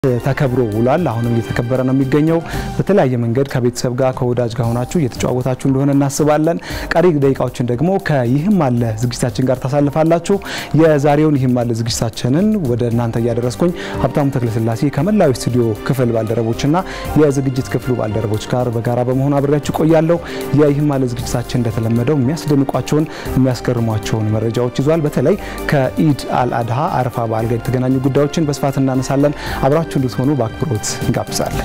ተከብሮ ውሏል። አሁንም እየተከበረ ነው የሚገኘው። በተለያየ መንገድ ከቤተሰብ ጋር ከወዳጅ ጋር ሆናችሁ እየተጫወታችሁ እንደሆነ እናስባለን። ቀሪ ደቂቃዎችን ደግሞ ከይህም አለ ዝግጅታችን ጋር ታሳልፋላችሁ። የዛሬውን ይህም አለ ዝግጅታችንን ወደ እናንተ እያደረስኩኝ ሀብታሙ ተክለስላሴ ከመላዊ ስቱዲዮ ክፍል ባልደረቦችና የዝግጅት ክፍሉ ባልደረቦች ጋር በጋራ በመሆን አብሬያችሁ ቆያለሁ። የይህም አለ ዝግጅታችን እንደተለመደው የሚያስደንቋቸውን የሚያስገርሟቸውን መረጃዎች ይዟል። በተለይ ከኢድ አልአድሃ አረፋ በዓል ጋር የተገናኙ ጉዳዮችን በስፋት እናነሳለን። አብራችሁ እንድትሆኑ በአክብሮት እንጋብዛለን።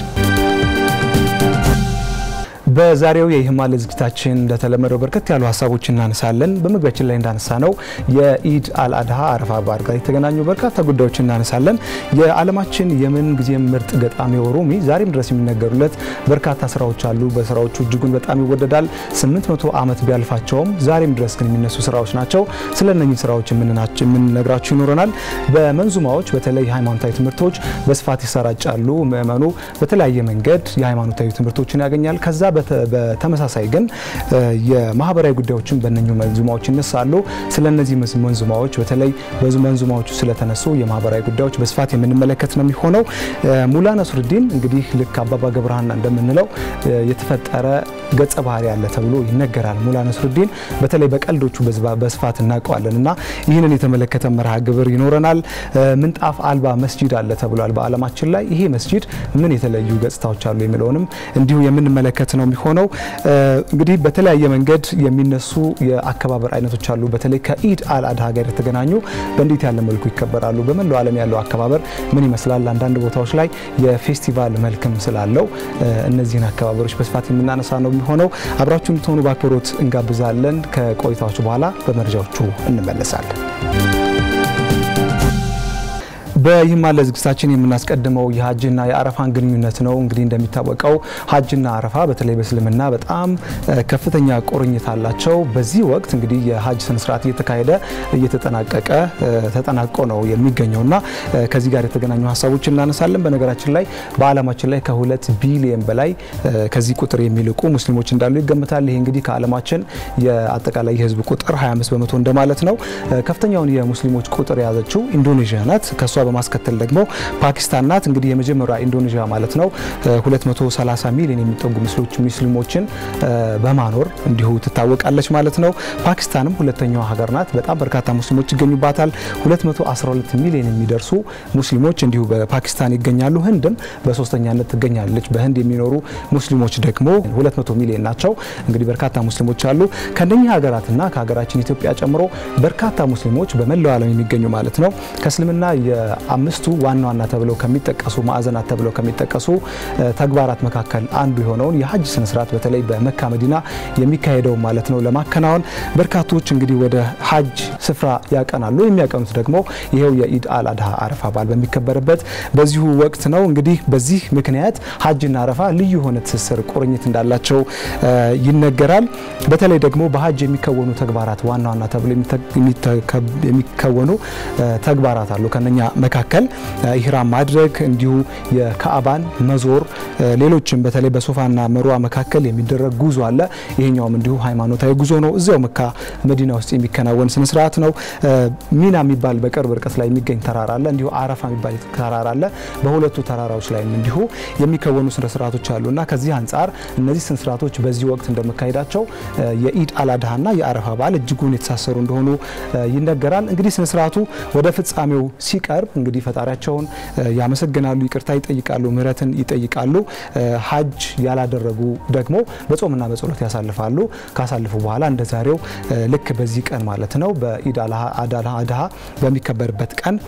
በዛሬው የይህም አለ ዝግጅታችን እንደተለመደው በርከት ያሉ ሀሳቦች እናነሳለን። በመግቢያችን ላይ እንዳነሳ ነው የኢድ አልአድሃ አረፋ በዓል ጋር የተገናኙ በርካታ ጉዳዮች እናነሳለን። የዓለማችን የምን ጊዜም ምርጥ ገጣሚው ሩሚ ዛሬም ድረስ የሚነገሩለት በርካታ ስራዎች አሉ። በስራዎቹ እጅጉን በጣም ይወደዳል። 800 ዓመት ቢያልፋቸውም ዛሬም ድረስ ግን የሚነሱ ስራዎች ናቸው። ስለ እነኚህ ስራዎች የምንነግራችሁ ይኖረናል። በመንዙማዎች በተለይ ሃይማኖታዊ ትምህርቶች በስፋት ይሰራጫሉ። ምእመኑ በተለያየ መንገድ የሃይማኖታዊ ትምህርቶችን ያገኛል። ከዛ በተመሳሳይ ግን የማህበራዊ ጉዳዮችን በእነኙ መንዙማዎች ይነሳሉ። ስለ እነዚህ መንዙማዎች በተለይ መንዙማዎቹ ስለተነሱ የማህበራዊ ጉዳዮች በስፋት የምንመለከት ነው የሚሆነው። ሙላ ነስሩዲን እንግዲህ ልክ አባባ ገብረሃና እንደምንለው የተፈጠረ ገጸ ባህሪ ያለ ተብሎ ይነገራል። ሙላ ነስሩዲን በተለይ በቀልዶቹ በስፋት እናውቀዋለን እና ይህንን የተመለከተ መርሃ ግብር ይኖረናል። ምንጣፍ አልባ መስጂድ አለ ተብሏል በዓለማችን ላይ። ይሄ መስጂድ ምን የተለዩ ገጽታዎች አሉ የሚለውንም እንዲሁ የምንመለከት ነው የሚሆነው። እንግዲህ በተለያየ መንገድ የሚነሱ የአከባበር አይነቶች አሉ። በተለይ ከኢድ አልአድሃ ጋር የተገናኙ በእንዴት ያለ መልኩ ይከበራሉ? በመላው ዓለም ያለው አከባበር ምን ይመስላል? አንዳንድ ቦታዎች ላይ የፌስቲቫል መልክም ስላለው እነዚህን አከባበሮች በስፋት የምናነሳ ነው የሚሆነው። አብራችሁ እንድትሆኑ በአክብሮት እንጋብዛለን። ከቆይታዎች በኋላ በመረጃዎቹ እንመለሳለን። በይህም አለ ዝግጅታችን የምናስቀድመው የሀጅና የአረፋን ግንኙነት ነው። እንግዲህ እንደሚታወቀው ሀጅና አረፋ በተለይ በእስልምና በጣም ከፍተኛ ቁርኝት አላቸው። በዚህ ወቅት እንግዲህ የሀጅ ስነስርዓት እየተካሄደ እየተጠናቀቀ ተጠናቆ ነው የሚገኘውና ከዚህ ጋር የተገናኙ ሀሳቦች እናነሳለን። በነገራችን ላይ በዓለማችን ላይ ከሁለት ቢሊየን በላይ ከዚህ ቁጥር የሚልቁ ሙስሊሞች እንዳሉ ይገምታል። ይሄ እንግዲህ ከዓለማችን የአጠቃላይ የህዝብ ቁጥር 25 በመቶ እንደማለት ነው። ከፍተኛውን የሙስሊሞች ቁጥር የያዘችው ኢንዶኔዥያ ናት። ከሷ በማስከተል ደግሞ ፓኪስታን ናት። እንግዲህ የመጀመሪያ ኢንዶኔዥያ ማለት ነው 230 ሚሊዮን የሚጠጉ ሙስሊሞችን በማኖር እንዲሁ ትታወቃለች ማለት ነው። ፓኪስታንም ሁለተኛዋ ሀገር ናት። በጣም በርካታ ሙስሊሞች ይገኙባታል። 212 ሚሊዮን የሚደርሱ ሙስሊሞች እንዲሁ በፓኪስታን ይገኛሉ። ህንድም በሶስተኛነት ትገኛለች። በህንድ የሚኖሩ ሙስሊሞች ደግሞ 200 ሚሊዮን ናቸው። እንግዲህ በርካታ ሙስሊሞች አሉ። ከእነኚህ ሀገራትና ከሀገራችን ኢትዮጵያ ጨምሮ በርካታ ሙስሊሞች በመላው ዓለም የሚገኙ ማለት ነው ከእስልምና አምስቱ ዋና ዋና ተብለው ከሚጠቀሱ ማዕዘናት ተብለው ከሚጠቀሱ ተግባራት መካከል አንዱ የሆነውን የሀጅ ስነስርዓት በተለይ በመካ መዲና የሚካሄደው ማለት ነው ለማከናወን በርካቶች እንግዲህ ወደ ሀጅ ስፍራ ያቀናሉ። የሚያቀኑት ደግሞ ይሄው የኢድ አልአድሃ አረፋ በዓል በሚከበርበት በዚሁ ወቅት ነው። እንግዲህ በዚህ ምክንያት ሀጅና አረፋ ልዩ የሆነ ትስስር ቁርኝት እንዳላቸው ይነገራል። በተለይ ደግሞ በሀጅ የሚከወኑ ተግባራት ዋና ዋና ተብለው የሚከወኑ ተግባራት አሉ። ከነኛ መካከል ኢህራም ማድረግ እንዲሁ የካዕባን መዞር፣ ሌሎችም በተለይ በሶፋና መርዋ መካከል የሚደረግ ጉዞ አለ። ይሄኛውም እንዲሁ ሃይማኖታዊ ጉዞ ነው። እዚያው መካ መዲና ውስጥ የሚከናወን ስነስርዓት ነው። ሚና የሚባል በቅርብ ርቀት ላይ የሚገኝ ተራራ አለ። እንዲሁ አረፋ የሚባል ተራራ አለ። በሁለቱ ተራራዎች ላይም እንዲሁ የሚከወኑ ስነስርዓቶች አሉ እና ከዚህ አንጻር እነዚህ ስነስርዓቶች በዚህ ወቅት እንደመካሄዳቸው የኢድ አልአድሃና የአረፋ በዓል እጅጉን የተሳሰሩ እንደሆኑ ይነገራል። እንግዲህ ስነስርዓቱ ወደ ፍጻሜው ሲቀርብ እንግዲህ ፈጣሪያቸውን ያመሰግናሉ፣ ይቅርታ ይጠይቃሉ፣ ምህረትን ይጠይቃሉ። ሀጅ ያላደረጉ ደግሞ በጾምና በጸሎት ያሳልፋሉ። ካሳልፉ በኋላ እንደ ዛሬው ልክ በዚህ ቀን ማለት ነው በኢድ አልአድሃ በሚከበርበት ቀን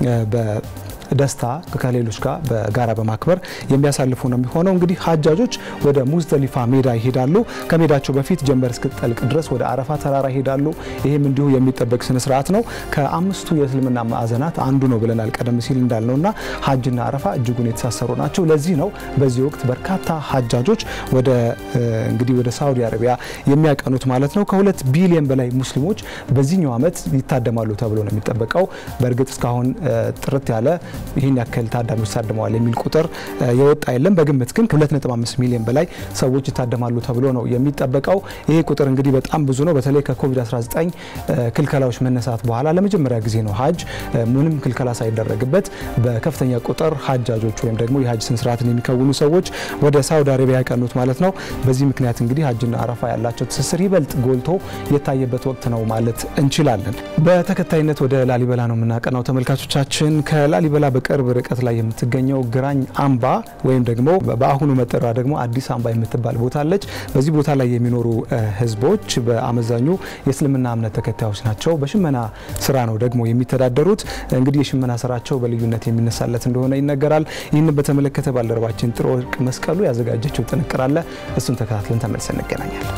ደስታ ከሌሎች ጋር በጋራ በማክበር የሚያሳልፉ ነው የሚሆነው። እንግዲህ ሀጃጆች ወደ ሙዝደሊፋ ሜዳ ይሄዳሉ። ከሜዳቸው በፊት ጀንበር እስክትጠልቅ ድረስ ወደ አረፋ ተራራ ይሄዳሉ። ይህም እንዲሁ የሚጠበቅ ስነስርዓት ነው። ከአምስቱ የእስልምና ማዕዘናት አንዱ ነው ብለናል ቀደም ሲል እንዳልነውና ሀጅና አረፋ እጅጉን የተሳሰሩ ናቸው። ለዚህ ነው በዚህ ወቅት በርካታ ሀጃጆች ወደ እንግዲህ ወደ ሳውዲ አረቢያ የሚያቀኑት ማለት ነው። ከሁለት ቢሊዮን በላይ ሙስሊሞች በዚህኛው ዓመት ይታደማሉ ተብሎ ነው የሚጠበቀው። በእርግጥ እስካሁን ጥርት ያለ ይህን ያክል ታዳሚዎች ታድመዋል የሚል ቁጥር የወጣ የለም። በግምት ግን ከ2.5 ሚሊዮን በላይ ሰዎች ይታደማሉ ተብሎ ነው የሚጠበቀው። ይሄ ቁጥር እንግዲህ በጣም ብዙ ነው። በተለይ ከኮቪድ-19 ክልከላዎች መነሳት በኋላ ለመጀመሪያ ጊዜ ነው ሀጅ ምንም ክልከላ ሳይደረግበት በከፍተኛ ቁጥር ሀጃጆች ወይም ደግሞ የሀጅ ስነስርዓትን የሚከውኑ ሰዎች ወደ ሳውዲ አረቢያ ያቀኑት ማለት ነው። በዚህ ምክንያት እንግዲህ ሀጅና አረፋ ያላቸው ትስስር ይበልጥ ጎልቶ የታየበት ወቅት ነው ማለት እንችላለን። በተከታይነት ወደ ላሊበላ ነው የምናቀናው ተመልካቾቻችን። ከላሊበላ በቅርብ ርቀት ላይ የምትገኘው ግራኝ አምባ ወይም ደግሞ በአሁኑ መጠሪያ ደግሞ አዲስ አምባ የምትባል ቦታ አለች። በዚህ ቦታ ላይ የሚኖሩ ህዝቦች በአመዛኙ የእስልምና እምነት ተከታዮች ናቸው። በሽመና ስራ ነው ደግሞ የሚተዳደሩት። እንግዲህ የሽመና ስራቸው በልዩነት የሚነሳለት እንደሆነ ይነገራል። ይህንን በተመለከተ ባልደረባችን ጥሩ ወርቅ መስቀሉ ያዘጋጀችው ጥንቅር አለ። እሱን ተከታትለን ተመልሰን እንገናኛለን።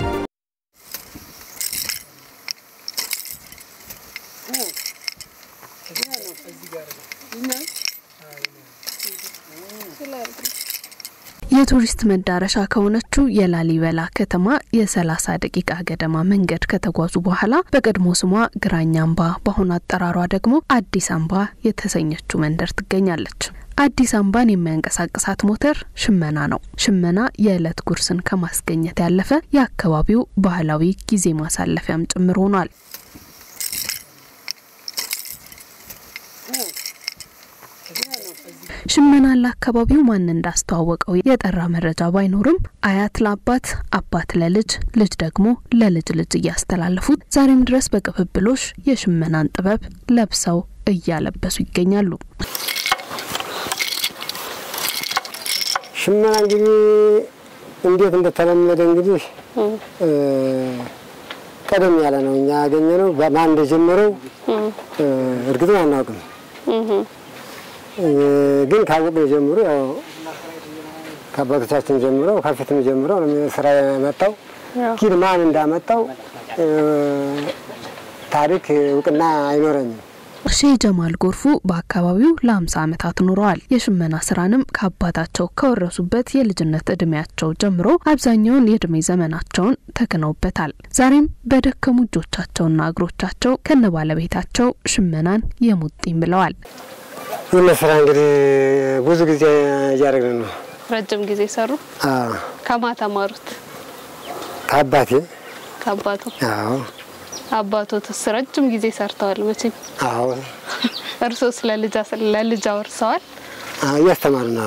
የቱሪስት መዳረሻ ከሆነችው የላሊበላ ከተማ የ30 ደቂቃ ገደማ መንገድ ከተጓዙ በኋላ በቀድሞ ስሟ ግራኝ አምባ በአሁኑ አጠራሯ ደግሞ አዲስ አምባ የተሰኘችው መንደር ትገኛለች። አዲስ አምባን የሚያንቀሳቅሳት ሞተር ሽመና ነው። ሽመና የዕለት ጉርስን ከማስገኘት ያለፈ የአካባቢው ባህላዊ ጊዜ ማሳለፊያም ጭምር ሆኗል። ሽመና ለአካባቢው ማን እንዳስተዋወቀው የጠራ መረጃ ባይኖርም አያት ለአባት አባት ለልጅ ልጅ ደግሞ ለልጅ ልጅ እያስተላለፉት ዛሬም ድረስ በቅብብሎሽ የሽመናን ጥበብ ለብሰው እያለበሱ ይገኛሉ። ሽመና እንግዲህ እንዴት እንደተለመደ እንግዲህ ቀደም ያለ ነው። እኛ ያገኘ ነው ማን እንደጀመረው እርግጥን አናውቅም። ግን ካወቅን ጀምሮ ያው ከአባቶቻችን ጀምሮ ከፊትም ጀምሮ ስራ የመጣው ግን ማን እንዳመጣው ታሪክ እውቅና አይኖረኝም። ሼህ ጀማል ጎርፉ በአካባቢው ለ50 ዓመታት ኖረዋል። የሽመና ስራንም ከአባታቸው ከወረሱበት የልጅነት እድሜያቸው ጀምሮ አብዛኛውን የእድሜ ዘመናቸውን ተክነውበታል። ዛሬም በደከሙ እጆቻቸውና እግሮቻቸው ከነ ባለቤታቸው ሽመናን የሙጥኝ ብለዋል። ይህ ስራ እንግዲህ ብዙ ጊዜ እያደረግን ነው። ረጅም ጊዜ ሰሩ። ከማ ተማሩት? ከአባቴ ከአባቱ። አዎ አባቶትስ ረጅም ጊዜ ሰርተዋል መቼም። አዎ እርሶስ ለልጅ ለልጅ አውርሰዋል? እያስተማሩ ነው።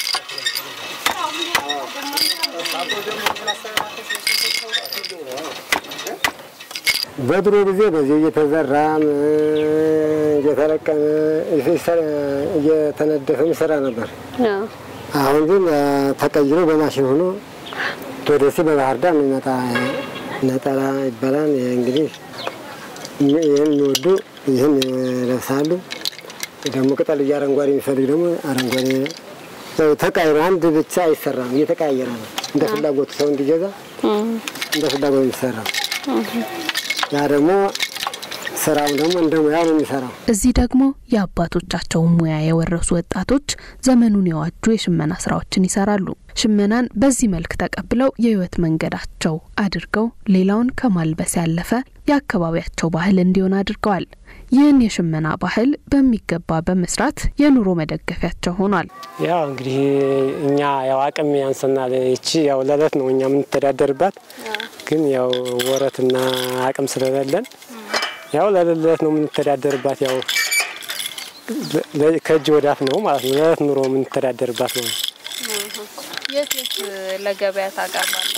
በድሮ ጊዜ በዚህ እየተዘራም እየተለቀመ እየተነደፈም ይሰራ ነበር። አሁን ግን ተቀይሮ በማሽን ሆኖ ወደዚህ በባህር ዳር የሚመጣ ነጠላ ይባላል። እንግዲህ ይህን የሚወዱ ይህን ይለብሳሉ። ደግሞ ቅጠል እያረንጓዴ የሚፈልግ ደግሞ አረንጓዴ ተቃይሮ አንድ ብቻ አይሰራም፣ እየተቀያየረ ነው። እንደ ፍላጎቱ ሰው እንዲገዛ እንደ ፍላጎቱ የሚሰራው ያ ደግሞ ስራው ደግሞ እንደ ሙያ ነው የሚሰራው። እዚህ ደግሞ የአባቶቻቸውን ሙያ የወረሱ ወጣቶች ዘመኑን የዋጁ የሽመና ስራዎችን ይሰራሉ። ሽመናን በዚህ መልክ ተቀብለው የህይወት መንገዳቸው አድርገው ሌላውን ከማልበስ ያለፈ የአካባቢያቸው ባህል እንዲሆን አድርገዋል። ይህን የሽመና ባህል በሚገባ በመስራት የኑሮ መደገፊያቸው ሆኗል። ያው እንግዲህ እኛ ያው አቅም ያንሰናል። ይቺ ያው ለእለት ነው እኛ የምንተዳደርባት፣ ግን ያው ወረትና አቅም ስለሌለን ያው ለለት ነው የምንተዳደርባት። ያው ከእጅ ወዳፍ ነው ማለት ነው። ለለት ኑሮ የምንተዳደርባት ነው። የት የት ለገበያ ታቀርባለህ?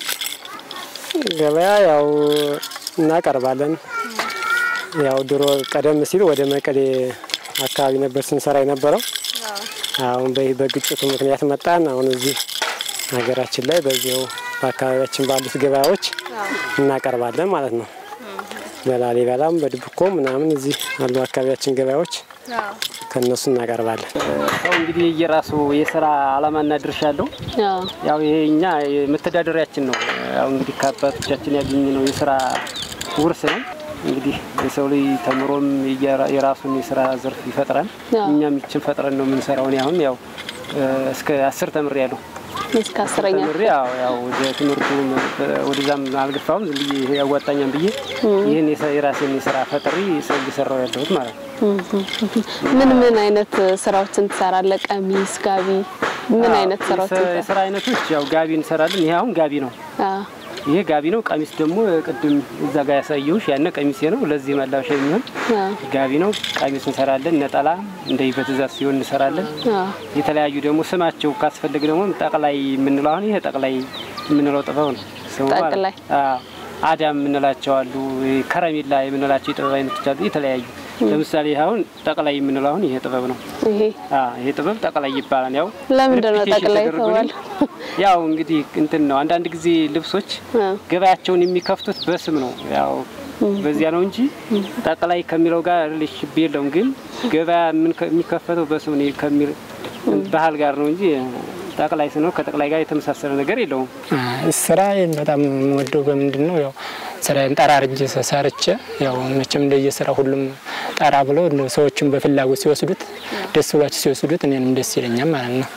ገበያ ያው እናቀርባለን። ያው ድሮ ቀደም ሲል ወደ መቀሌ አካባቢ ነበር ስንሰራ የነበረው። አሁን በግጭቱ ምክንያት መጣን። አሁን እዚህ ሀገራችን ላይ በዚያው በአካባቢያችን ባሉት ገበያዎች እናቀርባለን ማለት ነው። በላሊበላም በድብኮ ምናምን እዚህ አሉ አካባቢያችን ገበያዎች ከእነሱ እናቀርባለን። ሰው እንግዲህ የራሱ የስራ አላማና ድርሻ አለው። ያው ይሄ እኛ መተዳደሪያችን ነው። ያው እንግዲህ ከአባቶቻችን ያገኘነው የስራ ውርስ ነው። እንግዲህ የሰው ልጅ ተምሮም የራሱን የስራ ዘርፍ ይፈጥራል። እኛም ይችን ፈጥረን ነው የምንሰራው። እኔ አሁን ያው እስከ አስር ተምሬያለሁ። እስከ አስረኛ ተምሬ ያው ያው ወደ ትምህርቱ ወደዛም አልገፋሁም። ዝም ብዬ ይሄ ያዋጣኛም ብዬ ይህን የሰ- የራሴን የስራ ፈጥሪ ሰው እየሰራው ያለሁት ማለት ነው። ምን ምን አይነት ስራዎችን ትሰራለህ? ቀሚስ፣ ጋቢ፣ ምን አይነት ስራዎችን የስራ- የስራ አይነቶች ያው ጋቢ እንሰራለን። ይሄ አሁን ጋቢ ነው። አዎ። ይሄ ጋቢ ነው። ቀሚስ ደግሞ ቅድም እዛ ጋር ያሳየሁሽ ያነ ቀሚሴ ነው። ለዚህ መላበሻ የሚሆን አዎ። ጋቢ ነው። ቀሚስ እንሰራለን። ነጠላ እንደዚህ በትእዛዝ ሲሆን እንሰራለን። አዎ። የተለያዩ ደግሞ ስማቸው ካስፈልግ ደግሞ ጠቅላይ የምንለው አሁን ይሄ ጠቅላይ የምንለው ጥበብ ነው። ስሙ ማለት ነው። ጠቅላይ። አዎ። አዳም የምንላቸው አሉ። ከረሜላ የምንላቸው የጥበብ አይነቶች አሉ። የተለያዩ ለምሳሌ ይሄ አሁን ጠቅላይ የምንለው አሁን ይሄ ጥበብ ነው። ይሄ አዎ፣ ይሄ ጥበብ ጠቅላይ ይባላል። ያው ለምንድን ነው ሪፒቴሽን ጠቅላይ ተደርጎልኝ የተባለው? ያው እንግዲህ እንትን ነው። አንዳንድ ጊዜ ልብሶች አዎ። ገበያቸውን የሚከፍቱት በስም ነው። ያው በዚያ ነው እንጂ ጠቅላይ ከሚለው ጋር ሪሌሽን የለውም። ግን ገበያ ምን ከ- የሚከፈተው በስም ነው ከሚል ባህል ጋር ነው እንጂ ጠቅላይ ስነው ከጠቅላይ ጋር የተመሳሰለ ነገር የለውም። ስራዬን በጣም የምወደው በምንድን ነው? ያው ስራዬን ጠራርጄ ሰርቼ ያው መቼም እንደየስራ ሁሉም ጠራ ብሎ ሰዎችን በፍላጎት ሲወስዱት ደስ ብሏቸው ሲወስዱት እኔንም ደስ ይለኛል ማለት ነው።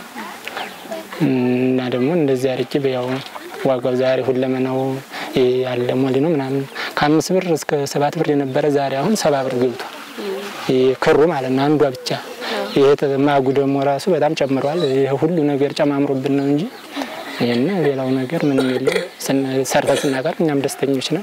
እና ደግሞ እንደዚህ አድርጌ ያው ዋጋው ዛሬ ሁለመናው ይሄ ያለ ሞሊ ነው ምናምን ከአምስት ብር እስከ ሰባት ብር የነበረ ዛሬ አሁን ሰባ ብር ገብቷል። ይሄ ክሩ ማለት ነው አንዷ ብቻ። ይሄ ማጉ ደግሞ ራሱ በጣም ጨምሯል። ይሄ ሁሉ ነገር ጨማምሮብን ነው እንጂ ይህን ሌላው ነገር ምንም የለም። ሰርተን ስናቀርብ እኛም ደስተኞች ነን።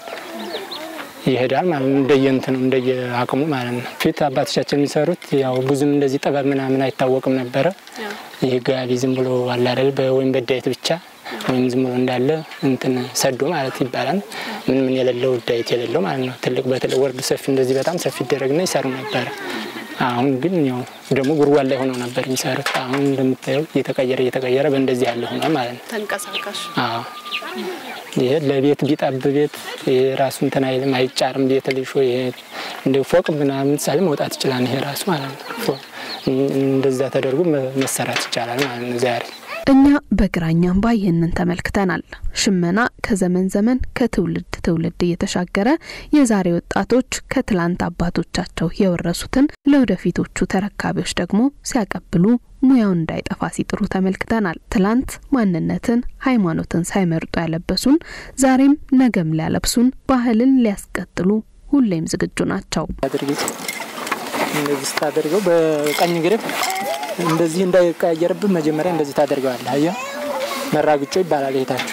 ይሄዳል ማለት ነው። እንደየ እንትኑ እንደየ አቅሙ ማለት ነው። ፊት አባቶቻችን የሚሰሩት ያው ብዙም እንደዚህ ጥበብ ምናምን አይታወቅም ነበረ። ይህ ጋቢ ዝም ብሎ አለ አይደል ወይም በዳየት ብቻ ወይም ዝም ብሎ እንዳለ እንትን ሰዶ ማለት ይባላል። ምን ምን የሌለው ዳየት የሌለው ማለት ነው። ትልቅ በትልቅ ወርድ ሰፊ እንደዚህ በጣም ሰፊ ይደረግና ይሰሩ ነበረ። አሁን ግን ያው ደግሞ ጉድጓድ ላይ ሆነው ነበር የሚሰሩት። አሁን እንደምታየው እየተቀየረ እየተቀየረ በእንደዚህ ያለ ሆኗል ማለት ነው። ተንቀሳቃሽ አዎ ይሄ ለቤት ቢጠብ ቤት ይሄ ራሱ እንትን አይልም አይጫርም። ቤት ልሾ ይሄ እንደ ፎቅ ምናምን ምሳሌ መውጣት ይችላል። ይሄ ራሱ ማለት ነው ፎ- እንደዛ ተደርጎ መ- መሰራት ይቻላል ማለት ነው ዛሬ እኛ በግራኝ አምባ ይህንን ተመልክተናል። ሽመና ከዘመን ዘመን ከትውልድ ትውልድ እየተሻገረ የዛሬ ወጣቶች ከትላንት አባቶቻቸው የወረሱትን ለወደፊቶቹ ተረካቢዎች ደግሞ ሲያቀብሉ ሙያውን እንዳይጠፋ ሲጥሩ ተመልክተናል። ትላንት ማንነትን፣ ሃይማኖትን ሳይመርጡ ያለበሱን ዛሬም ነገም ሊያለብሱን ባህልን ሊያስቀጥሉ ሁሌም ዝግጁ ናቸው። አድርጊ እንደዚህ ስታደርገው በቀኝ ግርፍ እንደዚህ እንዳይቀያየርብን መጀመሪያ እንደዚህ ታደርገዋለህ። አየህ መራግጮ ይባላል ይሄታችሁ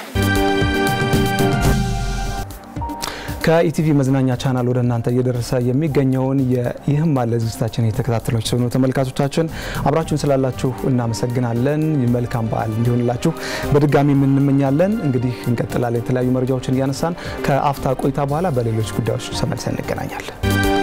ከኢቲቪ መዝናኛ ቻናል ወደ እናንተ እየደረሰ የሚገኘውን ይህም አለ ዝግጅታችን የተከታተሎች ስለሆኑ ተመልካቾቻችን አብራችሁን ስላላችሁ እናመሰግናለን። መልካም በዓል እንዲሆንላችሁ በድጋሚ የምንመኛለን። እንግዲህ እንቀጥላለን። የተለያዩ መረጃዎችን እያነሳን ከአፍታ ቆይታ በኋላ በሌሎች ጉዳዮች ተመልሰን እንገናኛለን።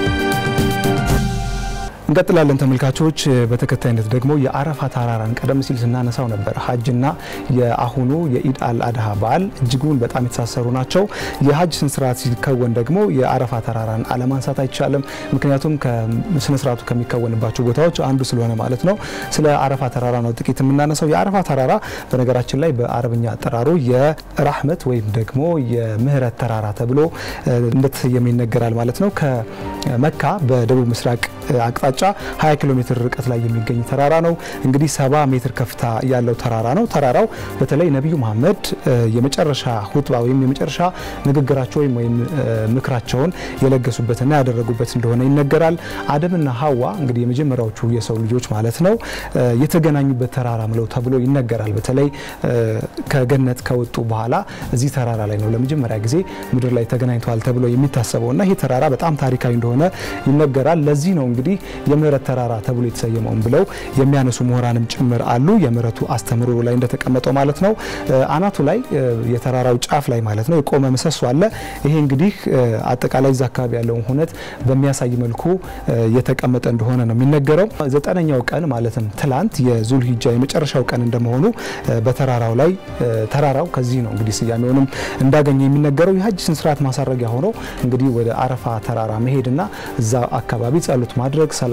እንቀጥላለን ተመልካቾች። በተከታይነት ደግሞ የአረፋ ተራራን ቀደም ሲል ስናነሳው ነበር። ሀጅና የአሁኑ የኢድ አል አድሃ በዓል እጅጉን በጣም የተሳሰሩ ናቸው። የሀጅ ስነስርዓት ሲከወን ደግሞ የአረፋ ተራራን አለማንሳት አይቻልም። ምክንያቱም ስነስርዓቱ ከሚከወንባቸው ቦታዎች አንዱ ስለሆነ ማለት ነው። ስለ አረፋ ተራራ ነው ጥቂት የምናነሳው። የአረፋ ተራራ በነገራችን ላይ በአረብኛ አጠራሩ የራህመት ወይም ደግሞ የምህረት ተራራ ተብሎ እንደተሰየመ ይነገራል ማለት ነው። ከመካ በደቡብ ምስራቅ አቅጣጫ 20 ኪሎ ሜትር ርቀት ላይ የሚገኝ ተራራ ነው። እንግዲህ 70 ሜትር ከፍታ ያለው ተራራ ነው። ተራራው በተለይ ነቢዩ መሐመድ የመጨረሻ ሁጥባ ወይም የመጨረሻ ንግግራቸው ወይም ወይም ምክራቸውን የለገሱበትና ያደረጉበት እንደሆነ ይነገራል። አደምና ሀዋ እንግዲህ የመጀመሪያዎቹ የሰው ልጆች ማለት ነው የተገናኙበት ተራራ ምለው ተብሎ ይነገራል። በተለይ ከገነት ከወጡ በኋላ እዚህ ተራራ ላይ ነው ለመጀመሪያ ጊዜ ምድር ላይ ተገናኝተዋል ተብሎ የሚታሰበው እና ይህ ተራራ በጣም ታሪካዊ እንደሆነ ይነገራል። ለዚህ ነው እንግዲህ የምህረት ተራራ ተብሎ የተሰየመውን ብለው የሚያነሱ ምሁራንም ጭምር አሉ። የምህረቱ አስተምህሮ ላይ እንደተቀመጠው ማለት ነው። አናቱ ላይ የተራራው ጫፍ ላይ ማለት ነው የቆመ ምሰሶ አለ። ይሄ እንግዲህ አጠቃላይ እዛ አካባቢ ያለውን ሁነት በሚያሳይ መልኩ የተቀመጠ እንደሆነ ነው የሚነገረው። ዘጠነኛው ቀን ማለትም ትላንት የዙል ሂጃ የመጨረሻው ቀን እንደመሆኑ በተራራው ላይ ተራራው ከዚህ ነው እንግዲህ ስያሜውንም እንዳገኘ የሚነገረው የሀጅ ስነስርዓት ማሳረጊያ ሆኖ እንግዲህ ወደ አረፋ ተራራ መሄድና እዛ አካባቢ ጸሎት ማድረግ ሰላት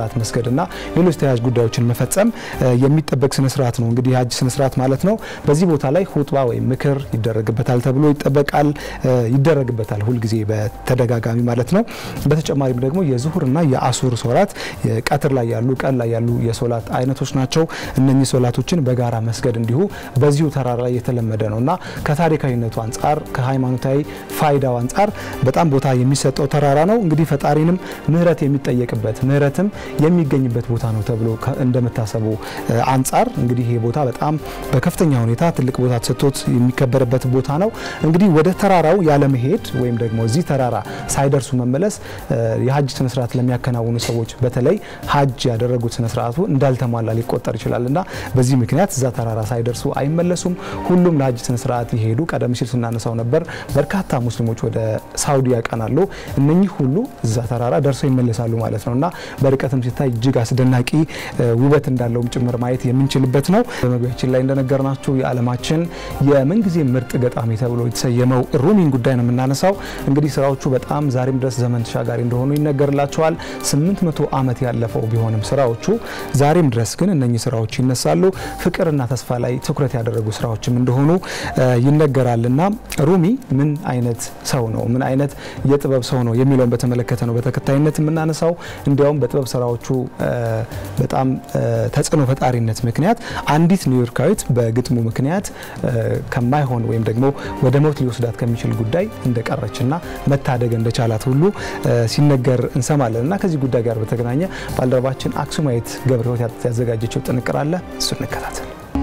ሰላት መስገድና ሌሎች ተያያዥ ጉዳዮችን መፈጸም የሚጠበቅ ስነስርዓት ነው። እንግዲህ የሀጅ ስነስርዓት ማለት ነው። በዚህ ቦታ ላይ ሁጥባ ወይም ምክር ይደረግበታል ተብሎ ይጠበቃል ይደረግበታል ሁልጊዜ በተደጋጋሚ ማለት ነው። በተጨማሪም ደግሞ የዙሁርና የአሱር ሶላት ቀትር ላይ ያሉ ቀን ላይ ያሉ የሶላት አይነቶች ናቸው። እነኚህ ሶላቶችን በጋራ መስገድ እንዲሁ በዚሁ ተራራ ላይ የተለመደ ነው እና ከታሪካዊነቱ አንጻር ከሃይማኖታዊ ፋይዳው አንጻር በጣም ቦታ የሚሰጠው ተራራ ነው። እንግዲህ ፈጣሪንም ምህረት የሚጠየቅበት ምህረትም የሚገኝበት ቦታ ነው ተብሎ እንደመታሰቡ አንጻር እንግዲህ ይሄ ቦታ በጣም በከፍተኛ ሁኔታ ትልቅ ቦታ ተሰጥቶት የሚከበርበት ቦታ ነው። እንግዲህ ወደ ተራራው ያለመሄድ ወይም ደግሞ እዚህ ተራራ ሳይደርሱ መመለስ የሀጅ ስነስርዓት ለሚያከናውኑ ሰዎች በተለይ ሀጅ ያደረጉት ስነስርዓቱ እንዳልተሟላ ሊቆጠር ይችላል እና በዚህ ምክንያት እዛ ተራራ ሳይደርሱ አይመለሱም። ሁሉም ለሀጅ ስነስርዓት ይሄዱ። ቀደም ሲል ስናነሳው ነበር በርካታ ሙስሊሞች ወደ ሳውዲ ያቀናሉ። እነኚህ ሁሉ እዛ ተራራ ደርሰው ይመለሳሉ ማለት ነው እና በርቀትም ሲታይ እጅግ አስደናቂ ውበት እንዳለውም ጭምር ማየት የምንችልበት ነው። በመግቢያችን ላይ እንደነገርናችሁ የዓለማችን የምንጊዜ ምርጥ ገጣሚ ተብሎ የተሰየመው ሩሚን ጉዳይ ነው የምናነሳው። እንግዲህ ስራዎቹ በጣም ዛሬም ድረስ ዘመን ተሻጋሪ እንደሆኑ ይነገርላቸዋል። 800 ዓመት ያለፈው ቢሆንም ስራዎቹ ዛሬም ድረስ ግን እነኚህ ስራዎች ይነሳሉ። ፍቅርና ተስፋ ላይ ትኩረት ያደረጉ ስራዎችም እንደሆኑ ይነገራልና ሩሚ ምን አይነት ሰው ነው፣ ምን አይነት የጥበብ ሰው ነው የሚለውን በተመለከተ ነው በተከታይነት የምናነሳው። እንዲያውም በጥበብ ስራዎቹ በጣም ተጽዕኖ ፈጣሪነት ምክንያት አንዲት ኒውዮርካዊት በግጥሙ ምክንያት ከማይሆን ወይም ደግሞ ወደ ሞት ሊወስዳት ከሚችል ጉዳይ እንደቀረችና መታደግ እንደቻላት ሁሉ ሲነገር እንሰማለን እና ከዚህ ጉዳይ ጋር በተገናኘ ባልደረባችን አክሱማዊት ገብረ ሕይወት ያዘጋጀችው ጥንቅር አለ። እሱ እንከታተል።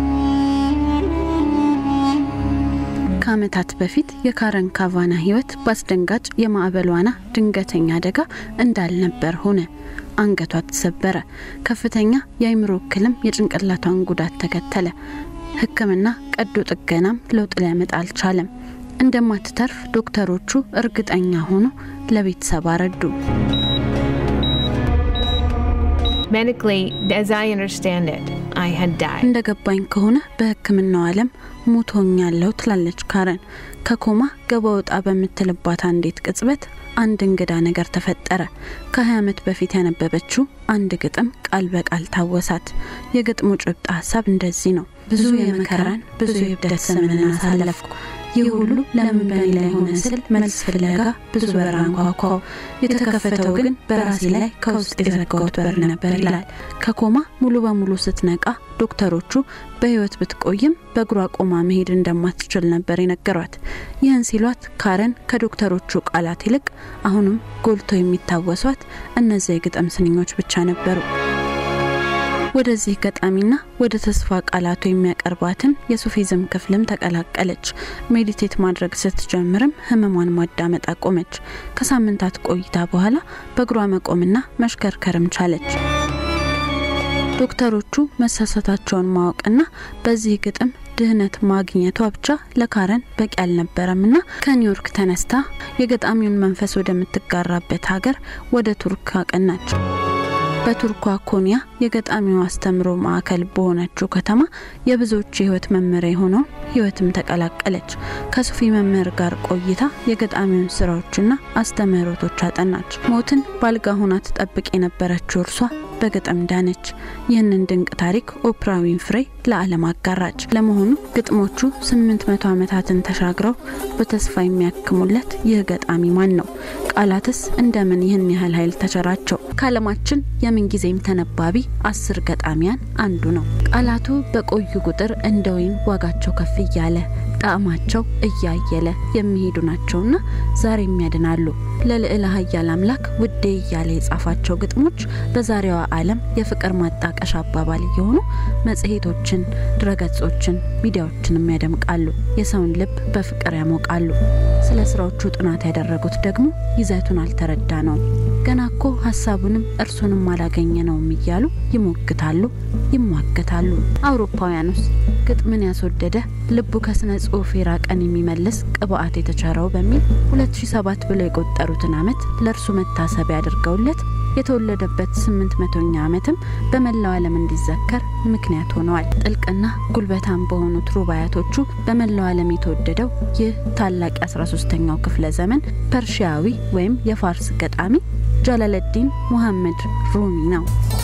ከዓመታት በፊት የካረን ካቫና ህይወት በአስደንጋጭ የማዕበል ዋና ድንገተኛ አደጋ እንዳልነበር ሆነ። አንገቷ ተሰበረ። ከፍተኛ የአይምሮ እክልም የጭንቅላቷን ጉዳት ተከተለ። ሕክምና ቀዶ ጥገናም ለውጥ ሊያመጣ አልቻለም። እንደማትተርፍ ዶክተሮቹ እርግጠኛ ሆኖ ለቤተሰብ አረዱ። Medically, as I understand it, I had died. እንደ ገባኝ ከሆነ በሕክምናው ዓለም ሞቶኛለሁ ትላለች ካረን። ከኮማ ገባ ወጣ በምትልባት አንዲት ቅጽበት አንድ እንግዳ ነገር ተፈጠረ። ከ20 ዓመት በፊት ያነበበችው አንድ ግጥም ቃል በቃል ታወሳት። የግጥሙ ጭብጥ ሀሳብ እንደዚህ ነው። ብዙ የመከራን ብዙ የብደት ዘመንን አሳለፍኩ ይህ ሁሉ ለምን በኔ ላይ ሆነ ስል መልስ ፍለጋ ብዙ በር አንኳኳው። የተከፈተው ግን በራሴ ላይ ከውስጥ የዘጋሁት በር ነበር ይላል። ከኮማ ሙሉ በሙሉ ስትነቃ ዶክተሮቹ በህይወት ብትቆይም በእግሯ ቆማ መሄድ እንደማትችል ነበር የነገሯት። ይህን ሲሏት ካረን ከዶክተሮቹ ቃላት ይልቅ አሁንም ጎልቶ የሚታወሷት እነዚያ የግጥም ስንኞች ብቻ ነበሩ። ወደዚህ ገጣሚና ወደ ተስፋ ቃላቱ የሚያቀርባትን የሱፊዝም ክፍልም ተቀላቀለች። ሜዲቴት ማድረግ ስትጀምርም ህመሟን ማዳመጥ አቆመች። ከሳምንታት ቆይታ በኋላ በእግሯ መቆምና መሽከርከርም ቻለች። ዶክተሮቹ መሳሳታቸውን ማወቅና በዚህ ግጥም ድህነት ማግኘቷ ብቻ ለካረን በቂ አልነበረምና ከኒውዮርክ ተነስታ የገጣሚውን መንፈስ ወደምትጋራበት ሀገር ወደ ቱርክ አቀናች። በቱርኳ ኮኒያ የገጣሚው አስተምሮ ማዕከል በሆነችው ከተማ የብዙዎች የህይወት መመሪያ የሆነውን ህይወትም ተቀላቀለች። ከሱፊ መምህር ጋር ቆይታ የገጣሚውን ስራዎችና አስተምህሮቶች አጠናች። ሞትን ባልጋ ሆና ትጠብቅ የነበረችው እርሷ በግጥም ዳነች። ይህንን ድንቅ ታሪክ ኦፕራ ዊንፍሬ ለዓለም አጋራች። ለመሆኑ ግጥሞቹ 800 ዓመታትን ተሻግረው በተስፋ የሚያክሙለት ይህ ገጣሚ ማን ነው? ቃላትስ እንደምን ይህን ያህል ኃይል ተቸራቸው? ከዓለማችን የምንጊዜም ተነባቢ አስር ገጣሚያን አንዱ ነው። ቃላቱ በቆዩ ቁጥር እንደ ወይን ዋጋቸው ከፍ እያለ ጣዕማቸው እያየለ የሚሄዱ ናቸውና ዛሬም ያድናሉ። ለልዕለ ኃያል አምላክ ውዴ እያለ የጻፋቸው ግጥሞች በዛሬዋ ዓለም የፍቅር ማጣቀሻ አባባል እየሆኑ መጽሔቶችን፣ ድረገጾችን፣ ሚዲያዎችንም ያደምቃሉ። የሰውን ልብ በፍቅር ያሞቃሉ። ስለ ስራዎቹ ጥናት ያደረጉት ደግሞ ይዘቱን አልተረዳ ነው ገና እኮ ሀሳቡንም እርሱንም አላገኘ ነውም እያሉ ይሞግታሉ፣ ይሟገታሉ። አውሮፓውያኑስ ግጥምን ያስወደደ ልቡ ከስነ ጽሁፍ የራቀን የሚመልስ ቅብአት የተቸረው በሚል 2007 ብለው የቆጠሩትን ዓመት ለእርሱ መታሰቢያ አድርገውለት የተወለደበት ስምንት መቶኛ ዓመትም በመላው ዓለም እንዲዘከር ምክንያት ሆነዋል። ጥልቅና ጉልበታም በሆኑት ሩባያቶቹ በመላው ዓለም የተወደደው ይህ ታላቅ የ13ኛው ክፍለ ዘመን ፐርሺያዊ ወይም የፋርስ ገጣሚ ጃላለዲን ሙሐመድ ሩሚ ነው።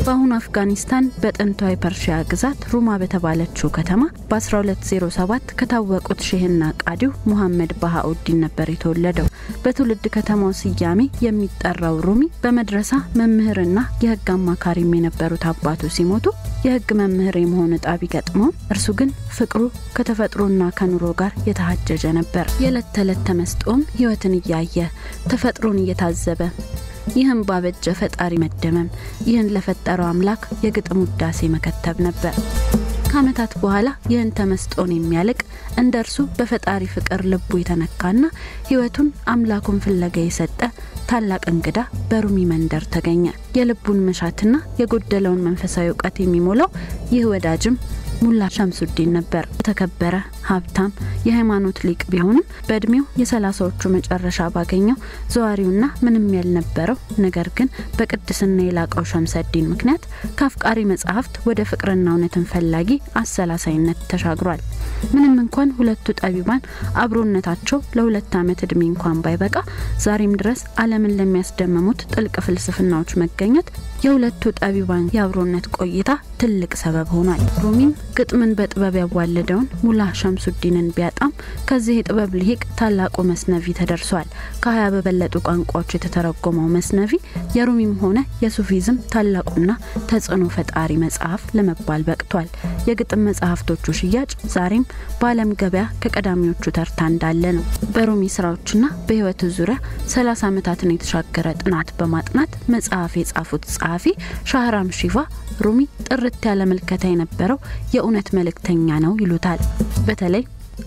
በአሁኑ አፍጋኒስታን በጥንቷ የፐርሺያ ግዛት ሩማ በተባለችው ከተማ በ1207 ከታወቁት ሼህና ቃዲው ሙሐመድ ባሃኡዲን ነበር የተወለደው። በትውልድ ከተማው ስያሜ የሚጠራው ሩሚ በመድረሳ መምህርና የሕግ አማካሪም የነበሩት አባቱ ሲሞቱ የሕግ መምህር የመሆን እጣ ቢገጥመውም እርሱ ግን ፍቅሩ ከተፈጥሮና ከኑሮ ጋር የተሃጀጀ ነበር። የዕለት ተዕለት ተመስጦም ሕይወትን እያየ ተፈጥሮን እየታዘበ ይህም ባበጀ ፈጣሪ መደመም፣ ይህን ለፈጠረው አምላክ የግጥም ውዳሴ መከተብ ነበር። ከዓመታት በኋላ ይህን ተመስጦን የሚያልቅ እንደ እርሱ በፈጣሪ ፍቅር ልቡ የተነካና ሕይወቱን አምላኩን ፍለጋ የሰጠ ታላቅ እንግዳ በሩሚ መንደር ተገኘ። የልቡን መሻትና የጎደለውን መንፈሳዊ እውቀት የሚሞላው ይህ ወዳጅም ሙላ ሸምሱዲን ነበር። የተከበረ ሀብታም የሃይማኖት ሊቅ ቢሆንም በእድሜው የሰላሳዎቹ መጨረሻ ባገኘው ዘዋሪውና ምንም ያልነበረው ነገር ግን በቅድስና የላቀው ሸምሰዲን ምክንያት ከአፍቃሪ መጽሐፍት ወደ ፍቅርና እውነትን ፈላጊ አሰላሳይነት ተሻግሯል። ምንም እንኳን ሁለቱ ጠቢባን አብሮነታቸው ለሁለት ዓመት እድሜ እንኳን ባይበቃ ዛሬም ድረስ ዓለምን ለሚያስደምሙት ጥልቅ ፍልስፍናዎች መገኘት የሁለቱ ጠቢባን የአብሮነት ቆይታ ትልቅ ሰበብ ሆኗል። ሩሚም ግጥምን በጥበብ ያዋለደውን ሙላ ሸምሱዲንን ቢያጣም ከዚህ የጥበብ ልሂቅ ታላቁ መስነቪ ተደርሷል። ከሀያ በበለጡ ቋንቋዎች የተተረጎመው መስነቪ የሩሚም ሆነ የሱፊዝም ታላቁና ተጽዕኖ ፈጣሪ መጽሐፍ ለመባል በቅቷል። የግጥም መጽሐፍቶቹ ሽያጭ ዛሬም በዓለም ገበያ ከቀዳሚዎቹ ተርታ እንዳለ ነው። በሩሚ ስራዎችና በህይወቱ ዙሪያ 30 ዓመታትን የተሻገረ ጥናት በማጥናት መጽሐፍ የጻፉት ጸሐፊ ሻህራም ሺቫ ሩሚ ጥርት ያለ ምልከታ የነበረው የእውነት መልእክተኛ ነው ይሉታል። በተለይ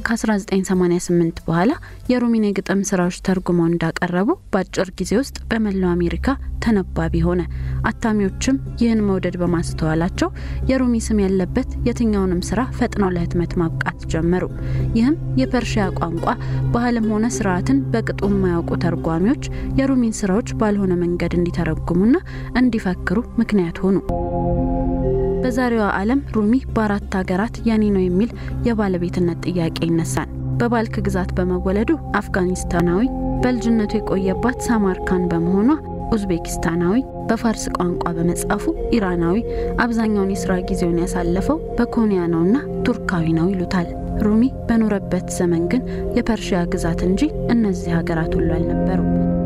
ከ1988 በኋላ የሩሚን የግጥም ስራዎች ተርጉመው እንዳቀረቡ በአጭር ጊዜ ውስጥ በመላው አሜሪካ ተነባቢ ሆነ። አታሚዎችም ይህን መውደድ በማስተዋላቸው የሩሚ ስም ያለበት የትኛውንም ስራ ፈጥነው ለህትመት ማብቃት ጀመሩ። ይህም የፐርሺያ ቋንቋ ባህልም ሆነ ስርዓትን በቅጡ የማያውቁ ተርጓሚዎች የሩሚን ስራዎች ባልሆነ መንገድ እንዲተረጉሙና እንዲፈክሩ ምክንያት ሆኑ። በዛሬዋ ዓለም ሩሚ በአራት ሀገራት የኔ ነው የሚል የባለቤትነት ጥያቄ ይነሳል። በባልክ ግዛት በመወለዱ አፍጋኒስታናዊ፣ በልጅነቱ የቆየባት ሳማርካን በመሆኗ ኡዝቤኪስታናዊ፣ በፋርስ ቋንቋ በመጻፉ ኢራናዊ፣ አብዛኛውን የስራ ጊዜውን ያሳለፈው በኮንያ ነውና ቱርካዊ ነው ይሉታል። ሩሚ በኖረበት ዘመን ግን የፐርሺያ ግዛት እንጂ እነዚህ ሀገራት ሁሉ አልነበሩ።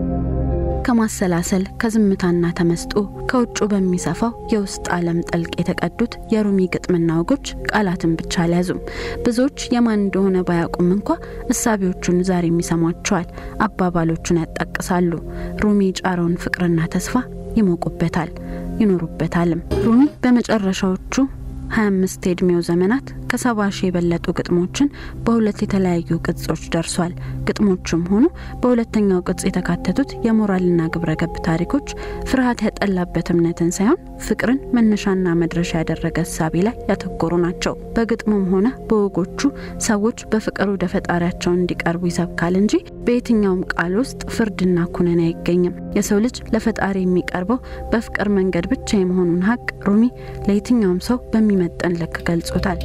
ከማሰላሰል ከዝምታና ተመስጦ ከውጩ በሚሰፋው የውስጥ ዓለም ጥልቅ የተቀዱት የሩሚ ግጥምና ወጎች ቃላትን ብቻ አልያዙም። ብዙዎች የማን እንደሆነ ባያውቁም እንኳ እሳቢዎቹን ዛሬም ይሰሟቸዋል፣ አባባሎቹን ያጣቅሳሉ። ሩሚ የጫረውን ፍቅርና ተስፋ ይሞቁበታል፣ ይኖሩበታልም። ሩሚ በመጨረሻዎቹ 25 የዕድሜው ዘመናት ከሰባ ሺህ የበለጡ ግጥሞችን በሁለት የተለያዩ ቅጾች ደርሷል። ግጥሞቹም ሆኑ በሁለተኛው ቅጽ የተካተቱት የሞራልና ግብረ ገብ ታሪኮች ፍርሃት ያጠላበት እምነትን ሳይሆን ፍቅርን መነሻና መድረሻ ያደረገ እሳቤ ላይ ያተኮሩ ናቸው። በግጥሙም ሆነ በወጎቹ ሰዎች በፍቅር ወደ ፈጣሪያቸው እንዲቀርቡ ይሰብካል እንጂ በየትኛውም ቃል ውስጥ ፍርድና ኩነኔ አይገኝም። የሰው ልጅ ለፈጣሪ የሚቀርበው በፍቅር መንገድ ብቻ የመሆኑን ሀቅ ሩሚ ለየትኛውም ሰው በሚመጠን ልክ ገልጾታል።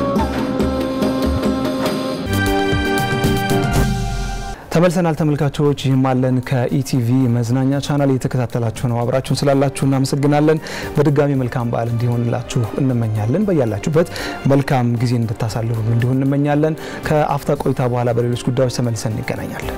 ተመልሰናል ተመልካቾች፣ ይህም አለን ከኢቲቪ መዝናኛ ቻናል እየተከታተላችሁ ነው። አብራችሁን ስላላችሁ እናመሰግናለን። በድጋሚ መልካም በዓል እንዲሆንላችሁ እንመኛለን። በያላችሁበት መልካም ጊዜ እንድታሳልፉ እንዲሆን እንመኛለን። ከአፍታ ቆይታ በኋላ በሌሎች ጉዳዮች ተመልሰን እንገናኛለን።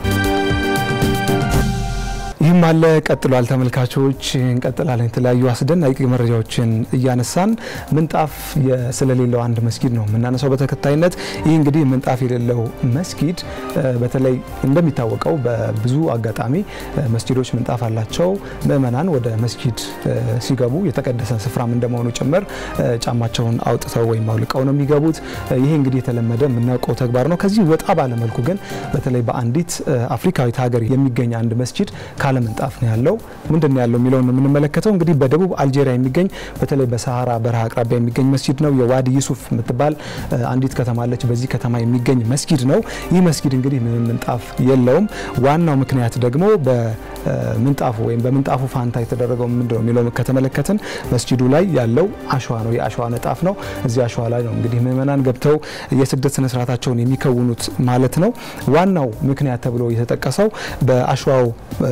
ይህም አለ ቀጥሏል። ተመልካቾች እንቀጥላለን። የተለያዩ አስደናቂ መረጃዎችን እያነሳን ምንጣፍ ስለሌለው አንድ መስጊድ ነው የምናነሳው በተከታይነት። ይህ እንግዲህ ምንጣፍ የሌለው መስጊድ በተለይ እንደሚታወቀው በብዙ አጋጣሚ መስጊዶች ምንጣፍ አላቸው። ምእመናን ወደ መስጊድ ሲገቡ የተቀደሰ ስፍራም እንደመሆኑ ጭምር ጫማቸውን አውጥተው ወይም አውልቀው ነው የሚገቡት። ይሄ እንግዲህ የተለመደ የምናውቀው ተግባር ነው። ከዚህ ወጣ ባለመልኩ ግን በተለይ በአንዲት አፍሪካዊት ሀገር የሚገኝ አንድ መስጊድ ካለ ምንጣፍ ነው ያለው። ምንድን ነው ያለው የሚለውን ነው የምንመለከተው። እንግዲህ በደቡብ አልጄሪያ የሚገኝ በተለይ በሰሃራ በረሃ አቅራቢያ የሚገኝ መስጊድ ነው። የዋዲ ዩሱፍ የምትባል አንዲት ከተማ አለች። በዚህ ከተማ የሚገኝ መስጊድ ነው። ይህ መስጊድ እንግዲህ ምንም ምንጣፍ የለውም። ዋናው ምክንያት ደግሞ በምንጣፉ ወይም በምንጣፉ ፋንታ የተደረገው ምንድን ነው የሚለው ከተመለከትን መስጊዱ ላይ ያለው አሸዋ ነው። የአሸዋ ንጣፍ ነው። እዚህ አሸዋ ላይ ነው እንግዲህ ምእመናን ገብተው የስግደት ስነስርዓታቸውን የሚከውኑት ማለት ነው። ዋናው ምክንያት ተብሎ የተጠቀሰው በአሸዋው ሞቃታማ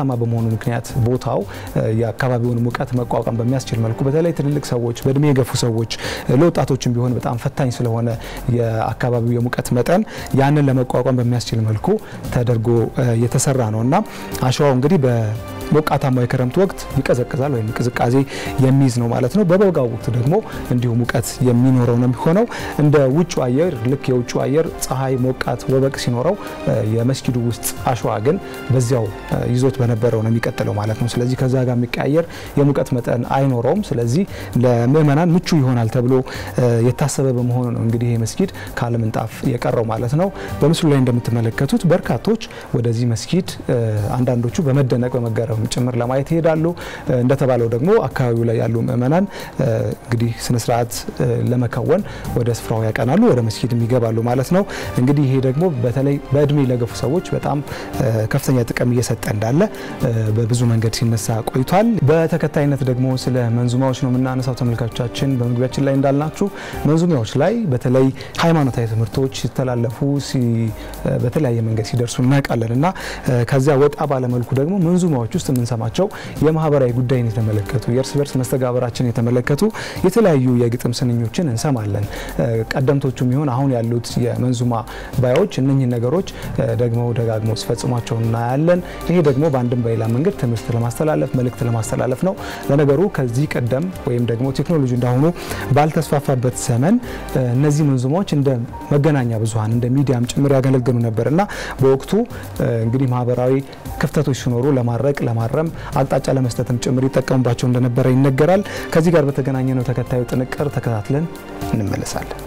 ሞቃታማ በመሆኑ ምክንያት ቦታው የአካባቢውን ሙቀት መቋቋም በሚያስችል መልኩ በተለይ ትልልቅ ሰዎች፣ በእድሜ የገፉ ሰዎች፣ ለወጣቶችም ቢሆን በጣም ፈታኝ ስለሆነ የአካባቢው የሙቀት መጠን ያንን ለመቋቋም በሚያስችል መልኩ ተደርጎ የተሰራ ነው እና አሸዋው እንግዲህ ሞቃታማ የክረምት ወቅት ይቀዘቅዛል ወይም ቅዝቃዜ የሚይዝ ነው ማለት ነው። በበጋው ወቅት ደግሞ እንዲሁ ሙቀት የሚኖረው ነው የሚሆነው። እንደ ውጭ አየር ልክ የውጭ አየር ፀሐይ፣ ሞቃት፣ ወበቅ ሲኖረው የመስጊዱ ውስጥ አሸዋ ግን በዚያው ይዞት በነበረው ነው የሚቀጥለው ማለት ነው። ስለዚህ ከዛ ጋር የሚቀያየር የሙቀት መጠን አይኖረውም። ስለዚህ ለምእመናን ምቹ ይሆናል ተብሎ የታሰበ በመሆኑ ነው እንግዲህ ይህ መስጊድ ካለ ምንጣፍ የቀረው ማለት ነው። በምስሉ ላይ እንደምትመለከቱት በርካቶች ወደዚህ መስጊድ አንዳንዶቹ በመደነቅ በመገረም ጭምር ለማየት ይሄዳሉ። እንደተባለው ደግሞ አካባቢው ላይ ያሉ ምእመናን እንግዲህ ስነስርዓት ለመከወን ወደ ስፍራው ያቀናሉ፣ ወደ መስጊድም ይገባሉ ማለት ነው። እንግዲህ ይሄ ደግሞ በተለይ በእድሜ ለገፉ ሰዎች በጣም ከፍተኛ ጥቅም እየሰጠ እንዳለ በብዙ መንገድ ሲነሳ ቆይቷል። በተከታይነት ደግሞ ስለ መንዙማዎች ነው የምናነሳው። ተመልካቾቻችን በመግቢያችን ላይ እንዳልናችሁ መንዙማዎች ላይ በተለይ ሃይማኖታዊ ትምህርቶች ሲተላለፉ በተለያየ መንገድ ሲደርሱ እናውቃለን እና ከዚያ ወጣ ባለመልኩ ደግሞ መንዙማዎች ውስጥ የምንሰማቸው የማህበራዊ ጉዳይን የተመለከቱ የእርስ በርስ መስተጋበራችን የተመለከቱ የተለያዩ የግጥም ስንኞችን እንሰማለን። ቀደምቶቹም ይሁን አሁን ያሉት የመንዙማ ባዮች እነኚህን ነገሮች ደግሞ ደጋግሞ ሲፈጽሟቸው እናያለን። ይሄ ደግሞ በአንድም በሌላ መንገድ ትምህርት ለማስተላለፍ መልእክት ለማስተላለፍ ነው። ለነገሩ ከዚህ ቀደም ወይም ደግሞ ቴክኖሎጂ እንዳሁኑ ባልተስፋፋበት ዘመን እነዚህ መንዙማዎች እንደ መገናኛ ብዙኃን እንደ ሚዲያም ጭምር ያገለግሉ ነበር እና በወቅቱ እንግዲህ ማህበራዊ ክፍተቶች ሲኖሩ ለማድረቅ ለማረም አቅጣጫ ለመስጠትም ጭምር ይጠቀሙባቸው እንደነበረ ይነገራል። ከዚህ ጋር በተገናኘ ነው ተከታዩ ጥንቅር ተከታትለን እንመለሳለን።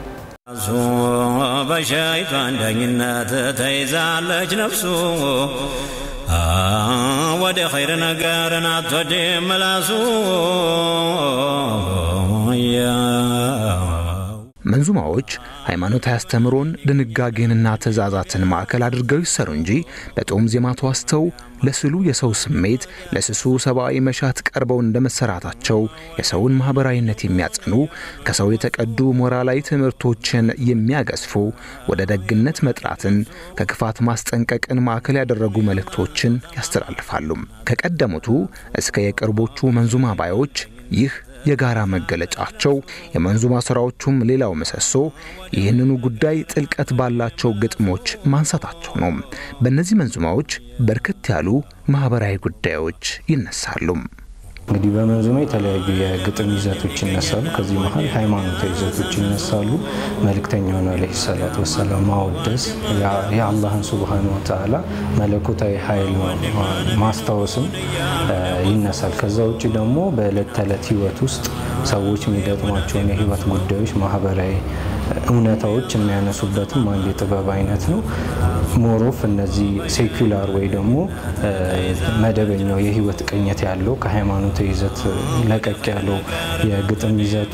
በሸይጣን ዳኝነት ተይዛለች ነፍሱ ወደ ኸይር ነገርን አትወድም ምላሱ መንዙማዎች ሃይማኖታዊ አስተምሮን ድንጋጌንና ትእዛዛትን ማዕከል አድርገው ይሰሩ እንጂ በጦም ዜማ ተዋስተው ለስሉ የሰው ስሜት ለስሱ ሰብአዊ መሻት ቀርበው እንደ መሰራታቸው የሰውን ማኅበራዊነት የሚያጸኑ ከሰው የተቀዱ ሞራላዊ ትምህርቶችን የሚያገዝፉ ወደ ደግነት መጥራትን ከክፋት ማስጠንቀቅን ማዕከል ያደረጉ መልእክቶችን ያስተላልፋሉ። ከቀደሙቱ እስከ የቅርቦቹ መንዙማ ባዮች ይህ የጋራ መገለጫቸው የመንዙማ ስራዎቹም ሌላው ምሰሶ ይህንኑ ጉዳይ ጥልቀት ባላቸው ግጥሞች ማንሳታቸው ነው። በእነዚህ መንዙማዎች በርከት ያሉ ማህበራዊ ጉዳዮች ይነሳሉ። እንግዲህ በመንዙማ የተለያዩ የግጥም ይዘቶች ይነሳሉ። ከዚህ መሀል ሃይማኖታዊ ይዘቶች ይነሳሉ። መልእክተኛውን ዓለይሂ ሰላቱ ወሰላም ማወደስ፣ የአላህን ሱብሃነ ወተዓላ መለኮታዊ ኃይል ማስታወስም ይነሳል። ከዛ ውጭ ደግሞ በዕለት ተዕለት ህይወት ውስጥ ሰዎች የሚገጥሟቸውን የህይወት ጉዳዮች፣ ማህበራዊ እውነታዎች የሚያነሱበትም አንድ የጥበብ አይነት ነው። ሞሮፍ እነዚህ ሴኩላር ወይ ደግሞ መደበኛው የህይወት ቅኝት ያለው ከሃይማኖታዊ ይዘት ለቀቅ ያለው የግጥም ይዘቱ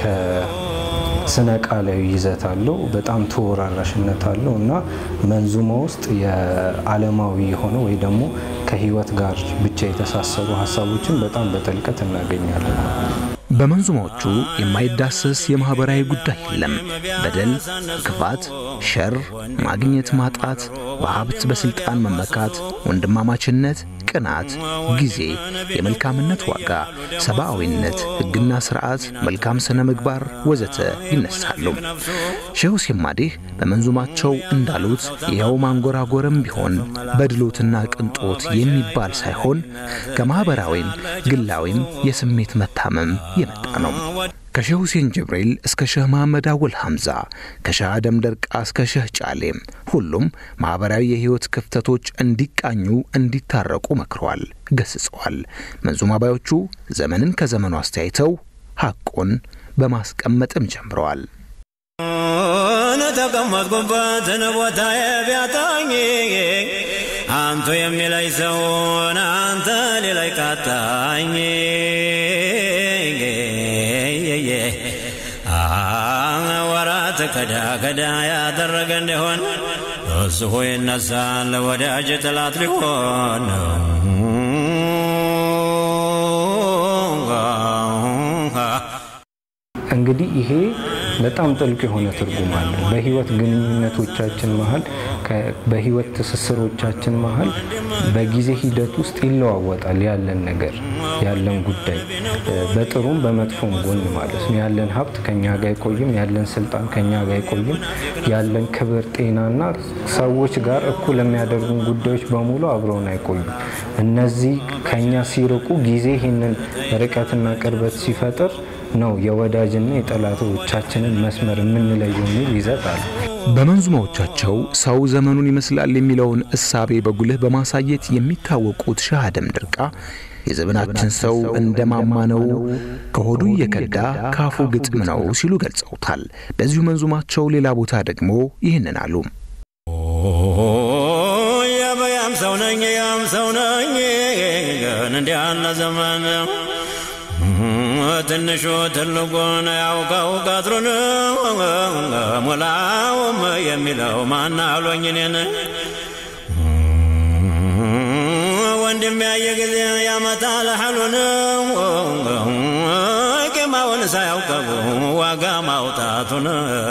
ስነ ቃላዊ ይዘት አለው። በጣም ተወራራሽነት አለው እና መንዙማ ውስጥ የዓለማዊ የሆነ ወይ ደግሞ ከህይወት ጋር ብቻ የተሳሰሩ ሀሳቦችን በጣም በጥልቀት እናገኛለን። በመንዙማዎቹ የማይዳሰስ የማኅበራዊ ጉዳይ የለም። በደል፣ ክፋት፣ ሸር፣ ማግኘት ማጣት፣ በሀብት በሥልጣን መመካት፣ ወንድማማችነት፣ ቅናት፣ ጊዜ፣ የመልካምነት ዋጋ፣ ሰብአዊነት፣ ሕግና ሥርዓት፣ መልካም ሥነ ምግባር ወዘተ ይነሳሉ። ሼህ ሁሴን ማዲህ በመንዙማቸው እንዳሉት ይኸው ማንጎራጎርም ቢሆን በድሎትና ቅንጦት የሚባል ሳይሆን ከማኅበራዊም ግላዊም የስሜት መታመም የመጣ ነው። ከሼህ ሁሴን ጅብሪል እስከ ሼህ መሐመድ አወል ሐምዛ ከሼህ አደም ደርቃ እስከ ሼህ ጫሌም ሁሉም ማኅበራዊ የሕይወት ክፍተቶች እንዲቃኙ እንዲታረቁ መክረዋል፣ ገስጸዋል። መንዙማ ባዮቹ ዘመንን ከዘመኑ አስተያይተው ሐቁን በማስቀመጥም ጀምረዋል። ተቀመጥኩበትን ቦታ ቢያጣኝ አንቱ የሚለይ ሰውን አንተ ሌላይ ቃጣኝ ወራት ከዳ ከዳ ያደረገ እንደሆን እሱ ይነሳል ወዳጅ ጥላት ሊሆን እንግዲህ ይሄ በጣም ጥልቅ የሆነ ትርጉም አለው። በህይወት ግንኙነቶቻችን መሀል በህይወት ትስስሮቻችን መሀል በጊዜ ሂደት ውስጥ ይለዋወጣል ያለን ነገር ያለን ጉዳይ በጥሩም በመጥፎም ጎን ማለት ነው። ያለን ሀብት ከኛ ጋር አይቆይም፣ ያለን ስልጣን ከኛ ጋር አይቆይም። ያለን ክብር፣ ጤናና ሰዎች ጋር እኩል የሚያደርጉን ጉዳዮች በሙሉ አብረውን አይቆዩም። እነዚህ ከኛ ሲርቁ ጊዜ ይህንን ርቀትና ቅርበት ሲፈጥር ነው የወዳጅና የጠላቶቻችንን መስመር የምንለየው የሚል ይዘት አለ። በመንዙማዎቻቸው ሰው ዘመኑን ይመስላል የሚለውን እሳቤ በጉልህ በማሳየት የሚታወቁት ሻህ አደም ድርቃ የዘመናችን ሰው እንደ ማማ ነው፣ ከሆዱ እየከዳ ካፉ ግጥም ነው ሲሉ ገልጸውታል። በዚሁ መንዙማቸው ሌላ ቦታ ደግሞ ይህንን አሉ። ያም ሰው ነኝ ያም ሰው ነኝ ግን እንዲህ ያለ ዘመን ትንሹ ትልቁን ያውቀው ቀጥሩን ሙላውም የሚለው ማን አሎኝ እኔን ወንድም ያየ ጊዜ ያመጣል ሐሉን ቂማውን ሳያውቀው ዋጋ ማውጣቱን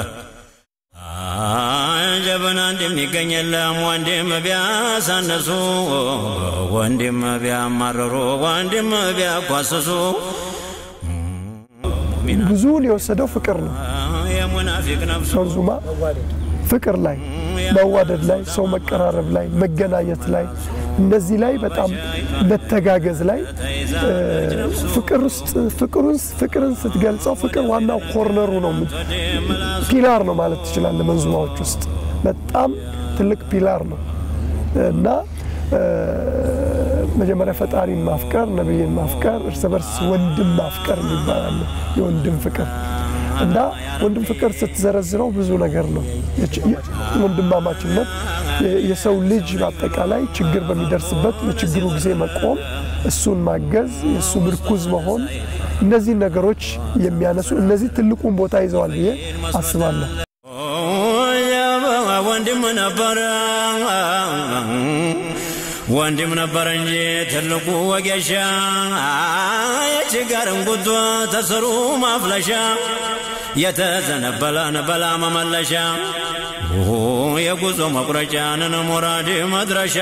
ጀብና እንደሚገኝ የለም ወንድም ቢያሳነሱ ወንድም ቢያማረሩ ወንድም ቢያኳስሱ ብዙውን የወሰደው ፍቅር ነው። የሙናፊቅ ነፍሱ መንዙማ ፍቅር ላይ፣ መዋደድ ላይ፣ ሰው መቀራረብ ላይ፣ መገናኘት ላይ እነዚህ ላይ በጣም መተጋገዝ ላይ ፍቅር ውስጥ ፍቅሩን ፍቅርን ስትገልጸው ፍቅር ዋናው ኮርነሩ ነው፣ ፒላር ነው ማለት ትችላለህ። መንዙማዎች ውስጥ በጣም ትልቅ ፒላር ነው እና መጀመሪያ ፈጣሪን ማፍቀር፣ ነቢይን ማፍቀር፣ እርስ በርስ ወንድም ማፍቀር የሚባላል የወንድም ፍቅር እና ወንድም ፍቅር ስትዘረዝረው ብዙ ነገር ነው። ወንድማማችነት የሰው ልጅ በአጠቃላይ ችግር በሚደርስበት በችግሩ ጊዜ መቆም፣ እሱን ማገዝ፣ የእሱ ምርኩዝ መሆን፣ እነዚህ ነገሮች የሚያነሱ እነዚህ ትልቁን ቦታ ይዘዋል ብዬ አስባለሁ። ወንድም ነበረ ወንድም ነበረ እንጂ ትልቁ ወጌሻ የችጋርን ጉቶ ተስሩ ማፍለሻ የተዘነበለን በላ መመለሻ የጉዞ መቁረጫንን ሙራድ መድረሻ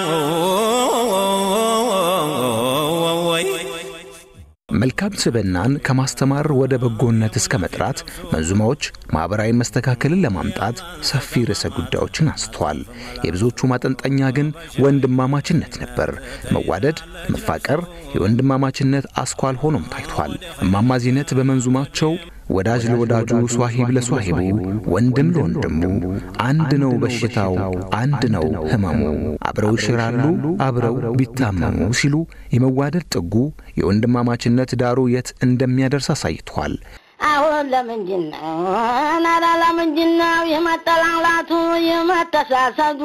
ወይ መልካም ስብዕናን ከማስተማር ወደ በጎነት እስከ መጥራት መንዙማዎች ማኅበራዊ መስተካከልን ለማምጣት ሰፊ ርዕሰ ጉዳዮችን አንስተዋል። የብዙዎቹ ማጠንጠኛ ግን ወንድማማችነት ነበር። መዋደድ፣ መፋቀር የወንድማማችነት አስኳል ሆኖም ታይቷል። እማማ ዚነት በመንዙማቸው ወዳጅ ለወዳጁ ሷሂብ ለሷሂቡ ወንድም ለወንድሙ አንድ ነው በሽታው አንድ ነው ህመሙ አብረው ይሽራሉ አብረው ቢታመሙ ሲሉ የመዋደድ ጥጉ የወንድማማችነት ዳሩ የት እንደሚያደርስ አሳይቷል። አሁን ለምንድን ነው ናላ ለምንድን ነው የመጠላላቱ የመተሳሰዱ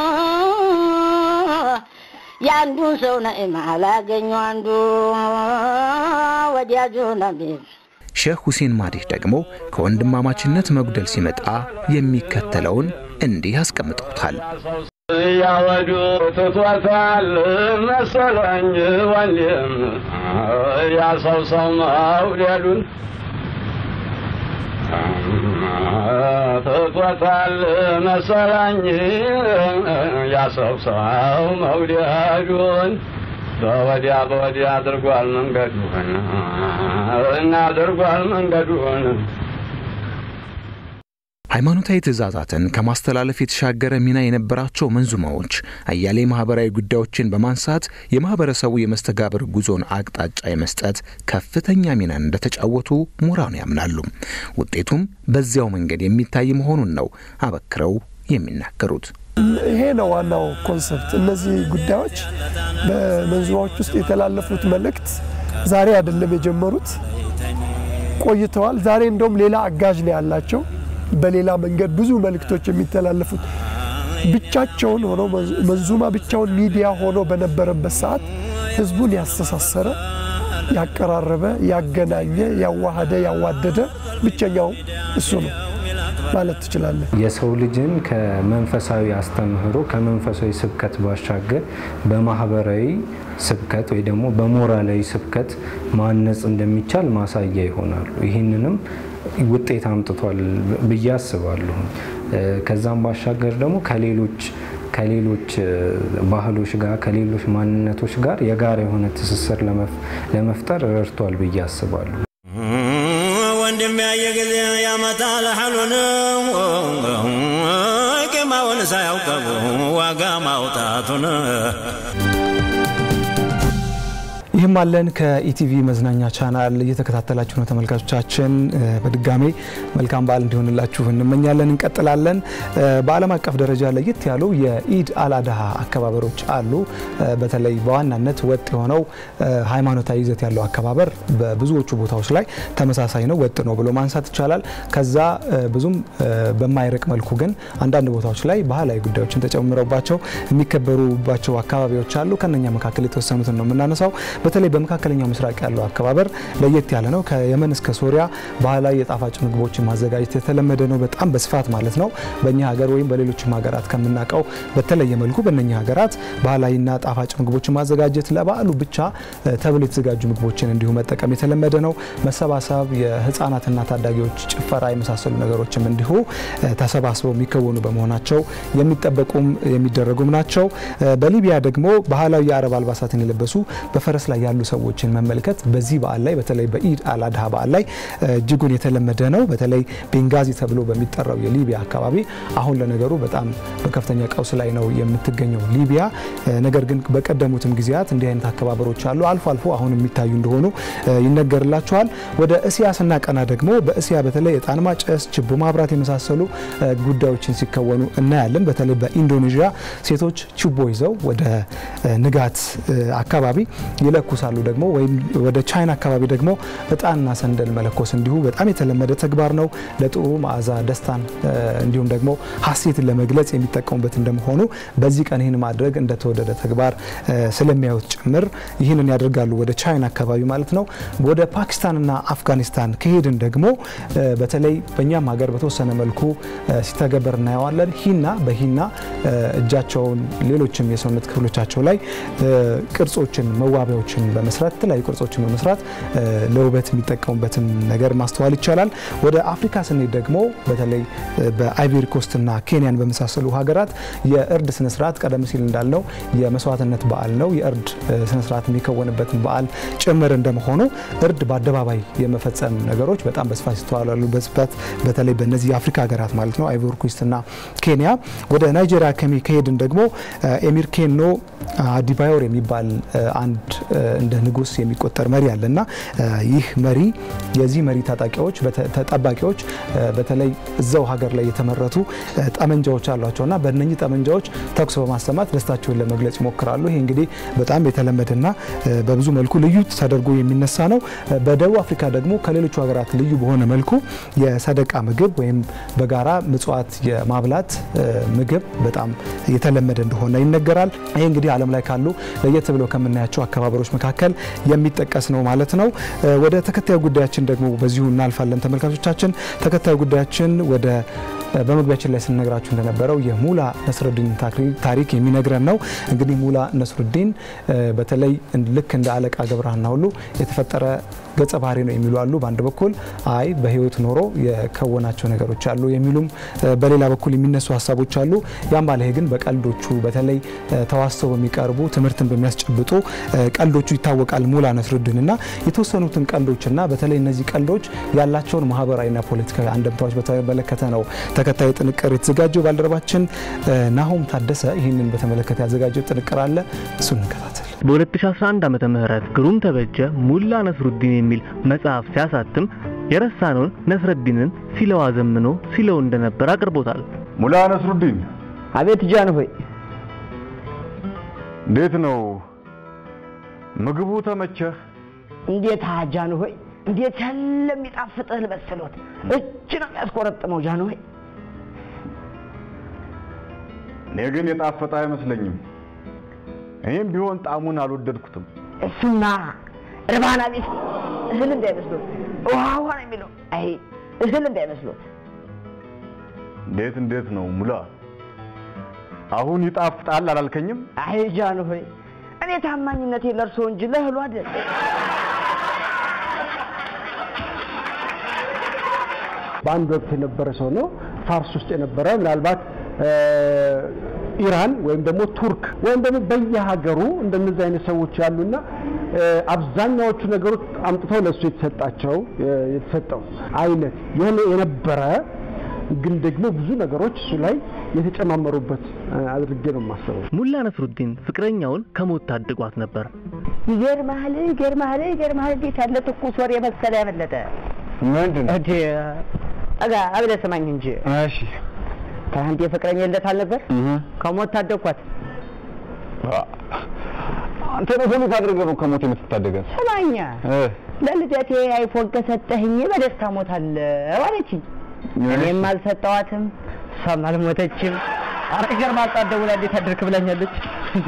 የአንዱን ሰው ነዕማ ላገኙ አንዱ ወዲያጁ ነቢብ ሼህ ሁሴን ማዲህ ደግሞ ከወንድማማችነት መጉደል ሲመጣ የሚከተለውን እንዲህ አስቀምጠውታል። ያወዱ ትቶታል መሰለኝ ወንድም ያሰው ሰው መውደዱን ትቶታል መሰለኝ ያሰው ሰው መውደዱን በወዲያ በወዲያ አድርጓል መንገዱን እና አድርጓል መንገዱን። ሃይማኖታዊ ትእዛዛትን ከማስተላለፍ የተሻገረ ሚና የነበራቸው መንዙማዎች አያሌ ማህበራዊ ጉዳዮችን በማንሳት የማህበረሰቡ የመስተጋብር ጉዞን አቅጣጫ የመስጠት ከፍተኛ ሚናን እንደተጫወቱ ምሁራኑ ያምናሉ። ውጤቱም በዚያው መንገድ የሚታይ መሆኑን ነው አበክረው የሚናገሩት። ይሄ ነው ዋናው ኮንሰፕት። እነዚህ ጉዳዮች በመንዙማዎች ውስጥ የተላለፉት መልእክት ዛሬ አይደለም የጀመሩት፣ ቆይተዋል። ዛሬ እንደውም ሌላ አጋዥ ነው ያላቸው። በሌላ መንገድ ብዙ መልእክቶች የሚተላለፉት ብቻቸውን ሆኖ መንዙማ ብቻውን ሚዲያ ሆኖ በነበረበት ሰዓት ህዝቡን ያስተሳሰረ፣ ያቀራረበ፣ ያገናኘ፣ ያዋሃደ፣ ያዋደደ ብቸኛው እሱ ነው። ማለት ትችላለህ። የሰው ልጅን ከመንፈሳዊ አስተምህሮ ከመንፈሳዊ ስብከት ባሻገር በማህበራዊ ስብከት ወይ ደግሞ በሞራላዊ ስብከት ማነጽ እንደሚቻል ማሳያ ይሆናሉ። ይህንንም ውጤት አምጥቷል ብዬ አስባለሁ። ከዛም ባሻገር ደግሞ ከሌሎች ከሌሎች ባህሎች ጋር ከሌሎች ማንነቶች ጋር የጋራ የሆነ ትስስር ለመፍጠር ረድቷል ብዬ አስባለሁ። ወንድም ያየ ጊዜ ያመጣል ሐሉን ቂማውን ሳያውቀው ዋጋ ማውጣቱን ይህም አለን ከኢቲቪ መዝናኛ ቻናል እየተከታተላችሁ ነው ተመልካቾቻችን። በድጋሜ መልካም በዓል እንዲሆንላችሁ እንመኛለን። እንቀጥላለን። በዓለም አቀፍ ደረጃ ለየት ያሉ የኢድ አልአድሃ አከባበሮች አሉ። በተለይ በዋናነት ወጥ የሆነው ሃይማኖታዊ ይዘት ያለው አከባበር በብዙዎቹ ቦታዎች ላይ ተመሳሳይ ነው፣ ወጥ ነው ብሎ ማንሳት ይቻላል። ከዛ ብዙም በማይርቅ መልኩ ግን አንዳንድ ቦታዎች ላይ ባህላዊ ጉዳዮችን ተጨምረውባቸው የሚከበሩባቸው አካባቢዎች አሉ። ከነኛ መካከል የተወሰኑትን ነው የምናነሳው። በተለይ በመካከለኛው ምስራቅ ያለው አከባበር ለየት ያለ ነው። ከየመን እስከ ሶሪያ ባህላዊ የጣፋጭ ምግቦችን ማዘጋጀት የተለመደ ነው፣ በጣም በስፋት ማለት ነው። በእኛ ሀገር ወይም በሌሎችም ሀገራት ከምናውቀው በተለየ መልኩ በእነኛ ሀገራት ባህላዊና ጣፋጭ ምግቦችን ማዘጋጀት ለበዓሉ ብቻ ተብሎ የተዘጋጁ ምግቦችን እንዲሁ መጠቀም የተለመደ ነው። መሰባሰብ፣ የህፃናትና ታዳጊዎች ጭፈራ የመሳሰሉ ነገሮችም እንዲሁ ተሰባስበው የሚከወኑ በመሆናቸው የሚጠበቁም የሚደረጉም ናቸው። በሊቢያ ደግሞ ባህላዊ የአረብ አልባሳትን የለበሱ በፈረስ ላይ ያሉ ሰዎችን መመልከት በዚህ በዓል ላይ በተለይ በኢድ አልአድሃ በዓል ላይ እጅጉን የተለመደ ነው። በተለይ ቤንጋዚ ተብሎ በሚጠራው የሊቢያ አካባቢ አሁን ለነገሩ በጣም በከፍተኛ ቀውስ ላይ ነው የምትገኘው ሊቢያ። ነገር ግን በቀደሙትም ጊዜያት እንዲህ አይነት አከባበሮች አሉ። አልፎ አልፎ አሁን የሚታዩ እንደሆኑ ይነገርላቸዋል። ወደ እስያ ስናቀና ደግሞ በእስያ በተለይ እጣን ማጨስ፣ ችቦ ማብራት የመሳሰሉ ጉዳዮችን ሲከወኑ እናያለን። በተለይ በኢንዶኔዥያ ሴቶች ችቦ ይዘው ወደ ንጋት አካባቢ ይለኩሳሉ። ደግሞ ወይም ወደ ቻይና አካባቢ ደግሞ እጣንና ሰንደል መለኮስ እንዲሁ በጣም የተለመደ ተግባር ነው። ለጥሩ መዓዛ ደስታን፣ እንዲሁም ደግሞ ሀሴትን ለመግለጽ የሚጠቀሙበት እንደመሆኑ በዚህ ቀን ይህን ማድረግ እንደተወደደ ተግባር ስለሚያዩት ጭምር ይህንን ያደርጋሉ። ወደ ቻይና አካባቢ ማለት ነው። ወደ ፓኪስታንና አፍጋኒስታን ከሄድን ደግሞ በተለይ በእኛም ሀገር በተወሰነ መልኩ ሲተገበር እናየዋለን። ሂና በሂና እጃቸውን፣ ሌሎችም የሰውነት ክፍሎቻቸው ላይ ቅርጾችን መዋቢያዎችን በመስራት የተለያዩ ቅርጾችን በመስራት ለውበት የሚጠቀሙበትን ነገር ማስተዋል ይቻላል። ወደ አፍሪካ ስንሄድ ደግሞ በተለይ በአይቮሪ ኮስትና ኬንያን በመሳሰሉ ሀገራት የእርድ ስነስርዓት ቀደም ሲል እንዳልነው የመስዋዕትነት በዓል ነው። የእርድ ስነስርዓት የሚከወንበትን በዓል ጭምር እንደመሆኑ እርድ በአደባባይ የመፈጸም ነገሮች በጣም በስፋት ይስተዋላሉ። በስፋት በተለይ በእነዚህ የአፍሪካ ሀገራት ማለት ነው አይቮሪ ኮስትና ኬንያ። ወደ ናይጄሪያ ከሄድን ደግሞ ኤሚር ኬኖ አዲባዮር የሚባል አንድ እንደ ንጉስ የሚቆጠር መሪ አለ እና ይህ መሪ የዚህ መሪ ታጣቂዎች ተጠባቂዎች በተለይ እዛው ሀገር ላይ የተመረቱ ጠመንጃዎች አሏቸው እና በእነኚህ ጠመንጃዎች ተኩስ በማሰማት ደስታቸውን ለመግለጽ ይሞክራሉ። ይህ እንግዲህ በጣም የተለመደና በብዙ መልኩ ልዩ ተደርጎ የሚነሳ ነው። በደቡብ አፍሪካ ደግሞ ከሌሎቹ ሀገራት ልዩ በሆነ መልኩ የሰደቃ ምግብ ወይም በጋራ ምጽዋት የማብላት ምግብ በጣም የተለመደ እንደሆነ ይነገራል። ይህ እንግዲህ ዓለም ላይ ካሉ ለየት ብለው ከምናያቸው አከባበሮች መካከል የሚጠቀስ ነው ማለት ነው። ወደ ተከታዩ ጉዳያችን ደግሞ በዚሁ እናልፋለን ተመልካቾቻችን። ተከታዩ ጉዳያችን ወደ በመግቢያችን ላይ ስንነግራችሁ እንደነበረው የሙላ ነስሩዲን ታሪክ የሚነግረን ነው። እንግዲህ ሙላ ነስሩዲን በተለይ ልክ እንደ አለቃ ገብረሃና ሁሉ የተፈጠረ ገጸ ባህሪ ነው የሚሉ አሉ። በአንድ በኩል አይ በህይወት ኖሮ የከወናቸው ነገሮች አሉ የሚሉም በሌላ በኩል የሚነሱ ሀሳቦች አሉ። ያም ባለ ግን በቀልዶቹ በተለይ ተዋስተው በሚቀርቡ ትምህርትን በሚያስጨብጡ ቀልዶቹ ይታወቃል ሙላ ነስሩዲን እና የተወሰኑትን ቀልዶችና በተለይ እነዚህ ቀልዶች ያላቸውን ማህበራዊና ፖለቲካዊ አንደምታዎች በተመለከተ ነው ተከታይ ጥንቅር የተዘጋጀው። ባልደረባችን ናሆም ታደሰ ይህንን በተመለከተ ያዘጋጀው ጥንቅር አለ። እሱን እንከታተል። በ2011 ዓመተ ምህረት ግሩም ተበጀ ሙላ ነስሩዲን የሚል መጽሐፍ ሲያሳትም የረሳነውን ነስረዲንን ሲለው አዘምኖ ሲለው እንደነበር አቅርቦታል። ሙላ ነስሩዲን። አቤት ጃን ሆይ፣ እንዴት ነው ምግቡ? ተመቸህ? እንዴት ጃን ሆይ፣ እንዴት ያለ የሚጣፍጥህ መሰሎት! እጅ ነው የሚያስቆረጥመው ጃን ሆይ። እኔ ግን የጣፈጠ አይመስለኝም። እኔም ቢሆን ጣዕሙን አልወደድኩትም። እሱማ እርባና ቢስ እህል እንዳይመስሎት ውሃ ውሃ ነው የሚለው። አይ እህል እንዳይመስሎት። እንዴት እንዴት ነው ሙላ? አሁን ይጣፍጣል አላልከኝም? አይ ጃንሆይ እኔ ታማኝነቴ ለእርሶ እንጂ ለእህሉ አይደል። በአንድ ወቅት የነበረ ሰው ነው። ፋርስ ውስጥ የነበረ ምናልባት ኢራን ወይም ደግሞ ቱርክ ወይም ደግሞ በየሀገሩ እንደነዚህ አይነት ሰዎች ያሉና አብዛኛዎቹ ነገሮች አምጥተው ለእሱ የተሰጣቸው የተሰጠው አይነት የሆነ የነበረ ግን ደግሞ ብዙ ነገሮች እሱ ላይ የተጨማመሩበት አድርጌ ነው የማስበው። ሙላ ነስሩዲን ፍቅረኛውን ከሞት ታድጓት ነበር። ይገርምሃል፣ ይገርምሃል፣ ይገርምሃል እንዴት ያለ ትኩስ ወሬ መሰለ ያመለጠ ምንድን እንዴ አጋ አብለህ ስማኝ እንጂ እሺ ከአንድ የፍቅረኛ ልደት አልነበር? ከሞት ታደግኳት። አንተ ነው ሁሉ ታደርገህ ነው ከሞት የምትታደገን? ስማኛ ለልደቴ አይፎን ከሰጠህኝ በደስታ ሞታለሁ አለችኝ። እኔም አልሰጠዋትም፣ እሷም አልሞተችም። ኧረ ይገርምሃል፣ ጠዋት ደውላ እንዴት አደርክ ብላኛለች። እንዴ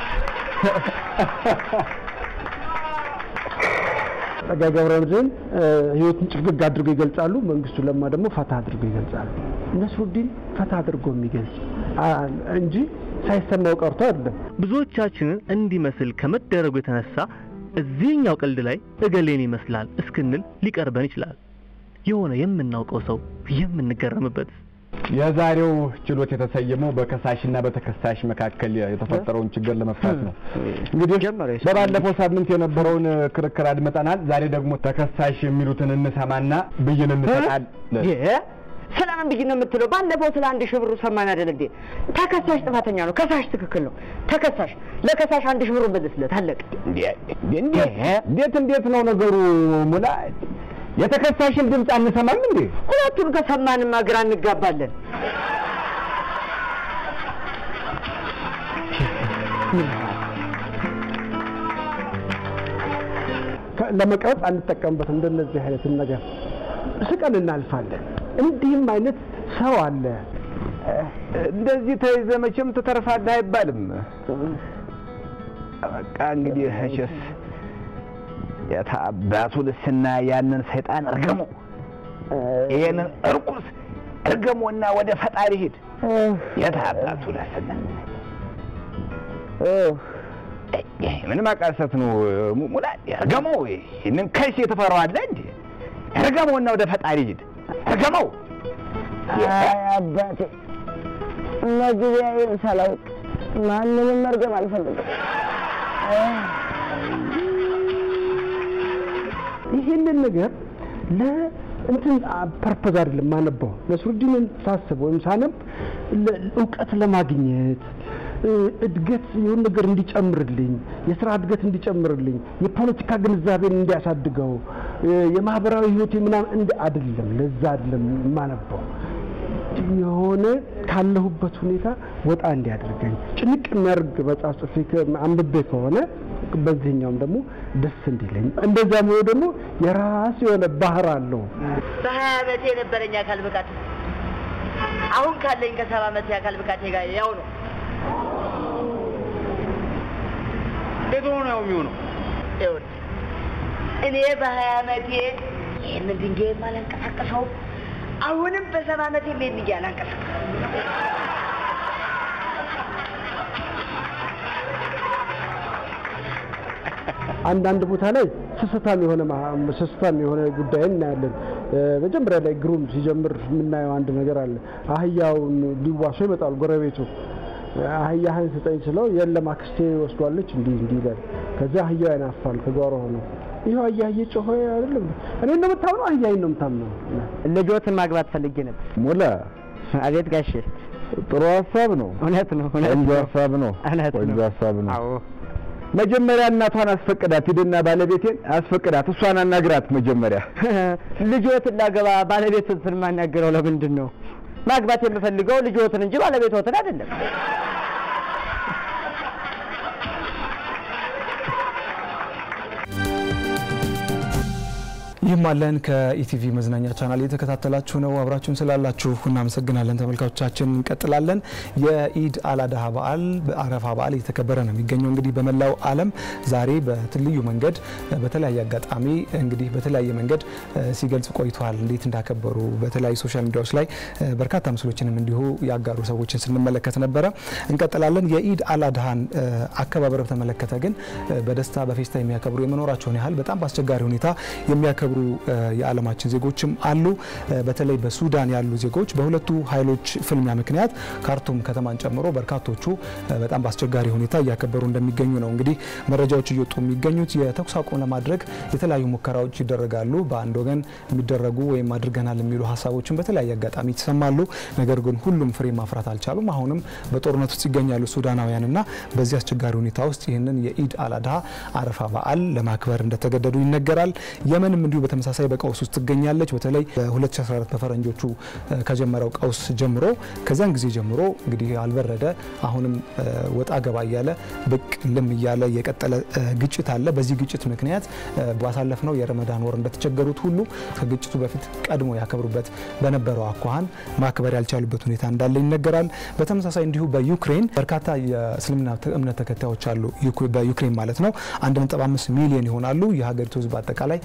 ጸጋ ገብረመድህን ህይወትን ጭፍግግ አድርገው ይገልጻሉ። መንግስቱ ለማ ደግሞ ፈታ አድርገው ይገልጻሉ። ነስሩዲን ፈታ አድርጎ የሚገልጽ እንጂ ሳይሰማው ቀርቶ አይደለም። ብዙዎቻችንን እንዲመስል ከመደረጉ የተነሳ እዚህኛው ቀልድ ላይ እገሌን ይመስላል እስክንል ሊቀርበን ይችላል። የሆነ የምናውቀው ሰው የምንገረምበት የዛሬው ችሎት የተሰየመው በከሳሽና በተከሳሽ መካከል የተፈጠረውን ችግር ለመፍታት ነው። እንግዲህ በባለፈው ሳምንት የነበረውን ክርክር አድመጠናል። ዛሬ ደግሞ ተከሳሽ የሚሉትን እንሰማና ብይን እንሰጣለን። ስለምን ብይን ነው የምትለው? ባለፈው ስለ አንድ ሺህ ብሩ ሰማን አይደል እንዴ? ተከሳሽ ጥፋተኛ ነው፣ ከሳሽ ትክክል ነው። ተከሳሽ ለከሳሽ አንድ ሺህ ብሩ መልስለት፣ አለቀ። እንዴት እንዴት ነው ነገሩ ሙላ? የተከሳሽን ድምፅ አንሰማም እንዴ? ሁለቱን ከሰማንማ ግራ እንጋባለን። ለመቅረጽ አንጠቀምበትም። እንደነዚህ አይነትን ነገር ስቀን እናልፋለን። እንዲህም አይነት ሰው አለ። እንደዚህ ተይዘህ መቼም ትተርፋለህ አይባልም። በቃ እንግዲህ እሺስ የታባቱ ልስና ያንን ሰይጣን እርገሞ ይሄንን እርኩስ እርገሞና ወደ ፈጣሪ ሂድ። የታባቱ ልስና ምን ማቃሰት ነው ሙላ? እርገሞ ይህንን ከሽ የተፈራዋለህ እንዴ? እርገሞና ወደ ፈጣሪ ሂድ። እርገመው። አባቴ መግቢያዬን ሳላውቅ ማንንም መርገም አልፈልግም። ይህንን ነገር ለእንትን ፐርፐዝ አይደለም ማነበው። ነስሩዲንን ሳስብ ወይም ሳነብ እውቀት ለማግኘት እድገት የሆነ ነገር እንዲጨምርልኝ፣ የስራ እድገት እንዲጨምርልኝ፣ የፖለቲካ ግንዛቤን እንዲያሳድገው፣ የማህበራዊ ህይወት ምናምን እንዲ አይደለም። ለዛ አይደለም የማነበው የሆነ ካለሁበት ሁኔታ ወጣ እንዲያደርገኝ ጭንቅ የሚያደርግ መጽሐፍ ጽፌ አንብቤ ከሆነ በዚህኛውም ደግሞ ደስ እንዲለኝ እንደዛ ሆኖ ደግሞ የራሱ የሆነ ባህር አለው። በሀያ ዓመቴ የነበረኝ አካል ብቃት አሁን ካለኝ ከሰባ ዓመቴ አካል ብቃቴ ጋር ያው ነው። እንዴት ሆኖ ነው የሚሆነው? ይኸውልህ እኔ በሀያ ዓመቴ ይህንን ድንጋይም አላንቀሳቀሰውም። አሁንም በሰባ ዓመቴ ይህን ድንጋይ አላንቀሳቀሰውም። አንዳንድ ቦታ ላይ ስስታም የሆነ ስስታም የሆነ ጉዳይ እናያለን። መጀመሪያ ላይ ግሩም ሲጀምር የምናየው አንድ ነገር አለ። አህያውን ሊዋሶ ይመጣል ጎረቤቱ። አህያህን ስጠኝ ስለው የለም አክስቴ ወስዷለች እንዲህ እንዲህ ይላል። ከዚያ አህያው ያናፋል ከጓሮ ሆኖ ይኸው አህያ እየጮኸ አይደለም እኔ ነው የምታምነው አህያዬን ነው የምታምነው። ልጆትን ማግባት ፈልጌ ነበር። ሙላ አቤት ጋሼ። ጥሩ ሀሳብ ነው። እውነት ነው። ቆንጆ ሀሳብ ነው። እውነት ቆንጆ ነው። ሀሳብ ነው። አዎ መጀመሪያ እናቷን አስፈቅዳት፣ ሂድና ባለቤቴን አስፈቅዳት፣ እሷን አናግራት መጀመሪያ። ልጆትን ላገባ ባለቤትን የማናገረው ለምንድን ነው? ማግባት የምፈልገው ልጆትን እንጂ ባለቤቶትን አይደለም። ይህም አለን ከኢቲቪ መዝናኛ ቻናል እየተከታተላችሁ ነው። አብራችሁን ስላላችሁ እናመሰግናለን ተመልካቾቻችን። እንቀጥላለን። የኢድ አላድሃ በዓል በአረፋ በዓል እየተከበረ ነው የሚገኘው እንግዲህ በመላው ዓለም ዛሬ በትልዩ መንገድ በተለያየ አጋጣሚ እንግዲህ በተለያየ መንገድ ሲገልጽ ቆይተዋል። እንዴት እንዳከበሩ በተለያዩ ሶሻል ሚዲያዎች ላይ በርካታ ምስሎችንም እንዲሁ ያጋሩ ሰዎችን ስንመለከት ነበረ። እንቀጥላለን። የኢድ አላድሃን አከባበር በተመለከተ ግን በደስታ በፌስታ የሚያከብሩ የመኖራቸውን ያህል በጣም በአስቸጋሪ ሁኔታ የሚያከብሩ የዓለማችን ዜጎችም አሉ። በተለይ በሱዳን ያሉ ዜጎች በሁለቱ ኃይሎች ፍልሚያ ምክንያት ካርቱም ከተማን ጨምሮ በርካቶቹ በጣም በአስቸጋሪ ሁኔታ እያከበሩ እንደሚገኙ ነው እንግዲህ መረጃዎች እየወጡ የሚገኙት። የተኩስ አቁም ለማድረግ የተለያዩ ሙከራዎች ይደረጋሉ። በአንድ ወገን የሚደረጉ ወይም አድርገናል የሚሉ ሀሳቦችን በተለያየ አጋጣሚ ይሰማሉ። ነገር ግን ሁሉም ፍሬ ማፍራት አልቻሉም። አሁንም በጦርነት ውስጥ ይገኛሉ ሱዳናውያንና በዚህ አስቸጋሪ ሁኔታ ውስጥ ይህንን የኢድ አላድሃ አረፋ በዓል ለማክበር እንደተገደዱ ይነገራል። የመንም እንዲሁ በተመሳሳይ በቀውስ ውስጥ ትገኛለች። በተለይ በ2014 በፈረንጆቹ ከጀመረው ቀውስ ጀምሮ ከዚያን ጊዜ ጀምሮ እንግዲህ አልበረደ አሁንም ወጣ ገባ እያለ ብቅ ልም እያለ የቀጠለ ግጭት አለ። በዚህ ግጭት ምክንያት ባሳለፍነው የረመዳን ወር እንደተቸገሩት ሁሉ ከግጭቱ በፊት ቀድሞ ያከብሩበት በነበረው አኳኋን ማክበር ያልቻሉበት ሁኔታ እንዳለ ይነገራል። በተመሳሳይ እንዲሁ በዩክሬን በርካታ የእስልምና እምነት ተከታዮች አሉ። በዩክሬን ማለት ነው 1.5 ሚሊዮን ይሆናሉ። የሀገሪቱ ህዝብ አጠቃላይ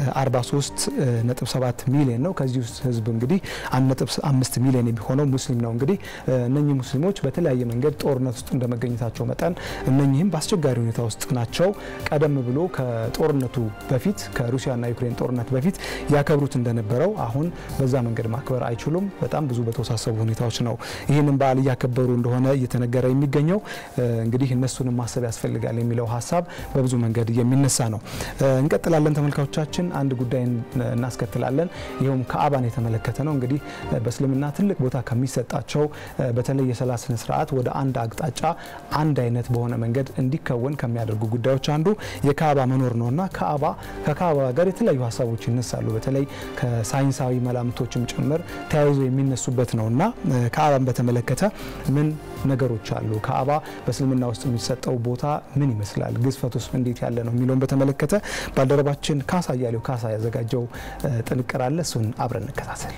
43.7 ሚሊዮን ነው። ከዚህ ውስጥ ህዝብ እንግዲህ 1.5 ሚሊዮን የሚሆነው ሙስሊም ነው። እንግዲህ እነኚህ ሙስሊሞች በተለያየ መንገድ ጦርነት ውስጥ እንደመገኘታቸው መጠን እነኚህም በአስቸጋሪ ሁኔታ ውስጥ ናቸው። ቀደም ብሎ ከጦርነቱ በፊት ከሩሲያና ዩክሬን ጦርነት በፊት ያከብሩት እንደነበረው አሁን በዛ መንገድ ማክበር አይችሉም። በጣም ብዙ በተወሳሰቡ ሁኔታዎች ነው ይህንን በዓል እያከበሩ እንደሆነ እየተነገረ የሚገኘው። እንግዲህ እነሱንም ማሰብ ያስፈልጋል የሚለው ሀሳብ በብዙ መንገድ የሚነሳ ነው። እንቀጥላለን ተመልካቾቻችን አንድ ጉዳይ እናስከትላለን። ይኸውም ከአባን የተመለከተ ነው። እንግዲህ በእስልምና ትልቅ ቦታ ከሚሰጣቸው በተለይ የሰላት ስነ ስርዓት ወደ አንድ አቅጣጫ አንድ አይነት በሆነ መንገድ እንዲከወን ከሚያደርጉ ጉዳዮች አንዱ የካዕባ መኖር ነውና ካዕባ ከካዕባ ጋር የተለያዩ ሀሳቦች ይነሳሉ። በተለይ ከሳይንሳዊ መላምቶችም ጭምር ተያይዞ የሚነሱበት ነውና ካዕባን በተመለከተ ምን ነገሮች አሉ? ካዕባ በእስልምና ውስጥ የሚሰጠው ቦታ ምን ይመስላል? ግዝፈቱስ እንዴት ያለ ነው የሚለውን በተመለከተ ባልደረባችን ካሳ እያሌው ካሳ ያዘጋጀው ጥንቅር አለ። እሱን አብረን እንከታተል።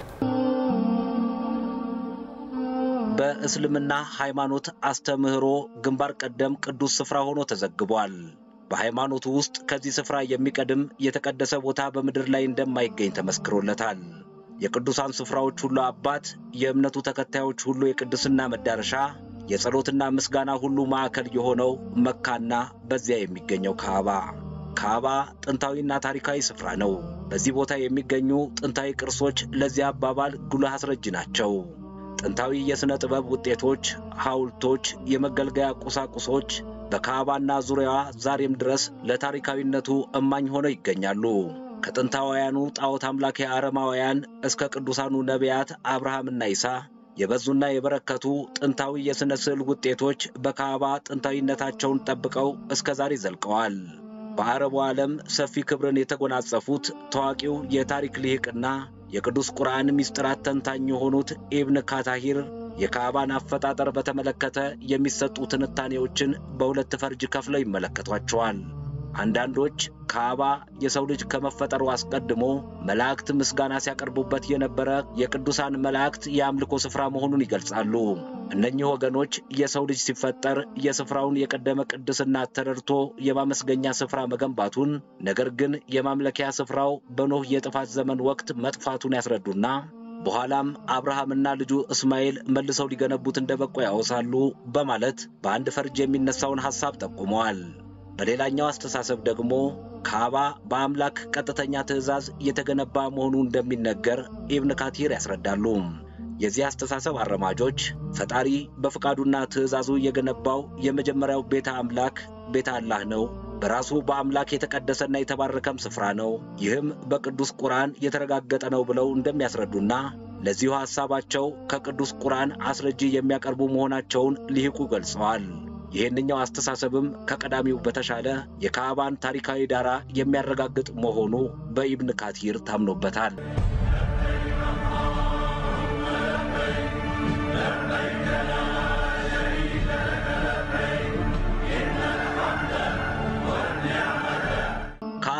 በእስልምና ሃይማኖት አስተምህሮ ግንባር ቀደም ቅዱስ ስፍራ ሆኖ ተዘግቧል። በሃይማኖቱ ውስጥ ከዚህ ስፍራ የሚቀድም የተቀደሰ ቦታ በምድር ላይ እንደማይገኝ ተመስክሮለታል። የቅዱሳን ስፍራዎች ሁሉ አባት፣ የእምነቱ ተከታዮች ሁሉ የቅድስና መዳረሻ፣ የጸሎትና ምስጋና ሁሉ ማዕከል የሆነው መካና በዚያ የሚገኘው ካዕባ ካዕባ ጥንታዊና ታሪካዊ ስፍራ ነው። በዚህ ቦታ የሚገኙ ጥንታዊ ቅርሶች ለዚህ አባባል ጉልህ አስረጅ ናቸው። ጥንታዊ የሥነ ጥበብ ውጤቶች፣ ሐውልቶች፣ የመገልገያ ቁሳቁሶች በካዕባና ዙሪያዋ ዛሬም ድረስ ለታሪካዊነቱ እማኝ ሆነው ይገኛሉ። ከጥንታውያኑ ጣዖት አምላኪ አረማውያን እስከ ቅዱሳኑ ነቢያት አብርሃምና ይሳ የበዙና የበረከቱ ጥንታዊ የሥነ ስዕል ውጤቶች በካዕባ ጥንታዊነታቸውን ጠብቀው እስከ ዛሬ ዘልቀዋል። በአረቡ ዓለም ሰፊ ክብርን የተጎናጸፉት ታዋቂው የታሪክ ልሂቅና የቅዱስ ቁርአን ምስጢራት ተንታኝ የሆኑት ኢብን ካታሂር የካዕባን አፈጣጠር በተመለከተ የሚሰጡ ትንታኔዎችን በሁለት ፈርጅ ከፍለው ይመለከቷቸዋል። አንዳንዶች ካዕባ የሰው ልጅ ከመፈጠሩ አስቀድሞ መላእክት ምስጋና ሲያቀርቡበት የነበረ የቅዱሳን መላእክት የአምልኮ ስፍራ መሆኑን ይገልጻሉ። እነኚህ ወገኖች የሰው ልጅ ሲፈጠር የስፍራውን የቀደመ ቅድስና ተረድቶ የማመስገኛ ስፍራ መገንባቱን፣ ነገር ግን የማምለኪያ ስፍራው በኖህ የጥፋት ዘመን ወቅት መጥፋቱን ያስረዱና በኋላም አብርሃምና ልጁ እስማኤል መልሰው ሊገነቡት እንደበቁ ያወሳሉ በማለት በአንድ ፈርጅ የሚነሳውን ሐሳብ ጠቁመዋል። በሌላኛው አስተሳሰብ ደግሞ ካዕባ በአምላክ ቀጥተኛ ትእዛዝ የተገነባ መሆኑ እንደሚነገር ኢብን ካቲር ያስረዳሉ። የዚህ አስተሳሰብ አረማጆች ፈጣሪ በፍቃዱና ትእዛዙ የገነባው የመጀመሪያው ቤተ አምላክ ቤተ አላህ ነው። በራሱ በአምላክ የተቀደሰና የተባረከም ስፍራ ነው። ይህም በቅዱስ ቁርአን የተረጋገጠ ነው ብለው እንደሚያስረዱና ለዚሁ ሐሳባቸው ከቅዱስ ቁርአን አስረጂ የሚያቀርቡ መሆናቸውን ሊሂቁ ገልጸዋል። ይህንኛው አስተሳሰብም ከቀዳሚው በተሻለ የካዕባን ታሪካዊ ዳራ የሚያረጋግጥ መሆኑ በኢብን ካቲር ታምኖበታል።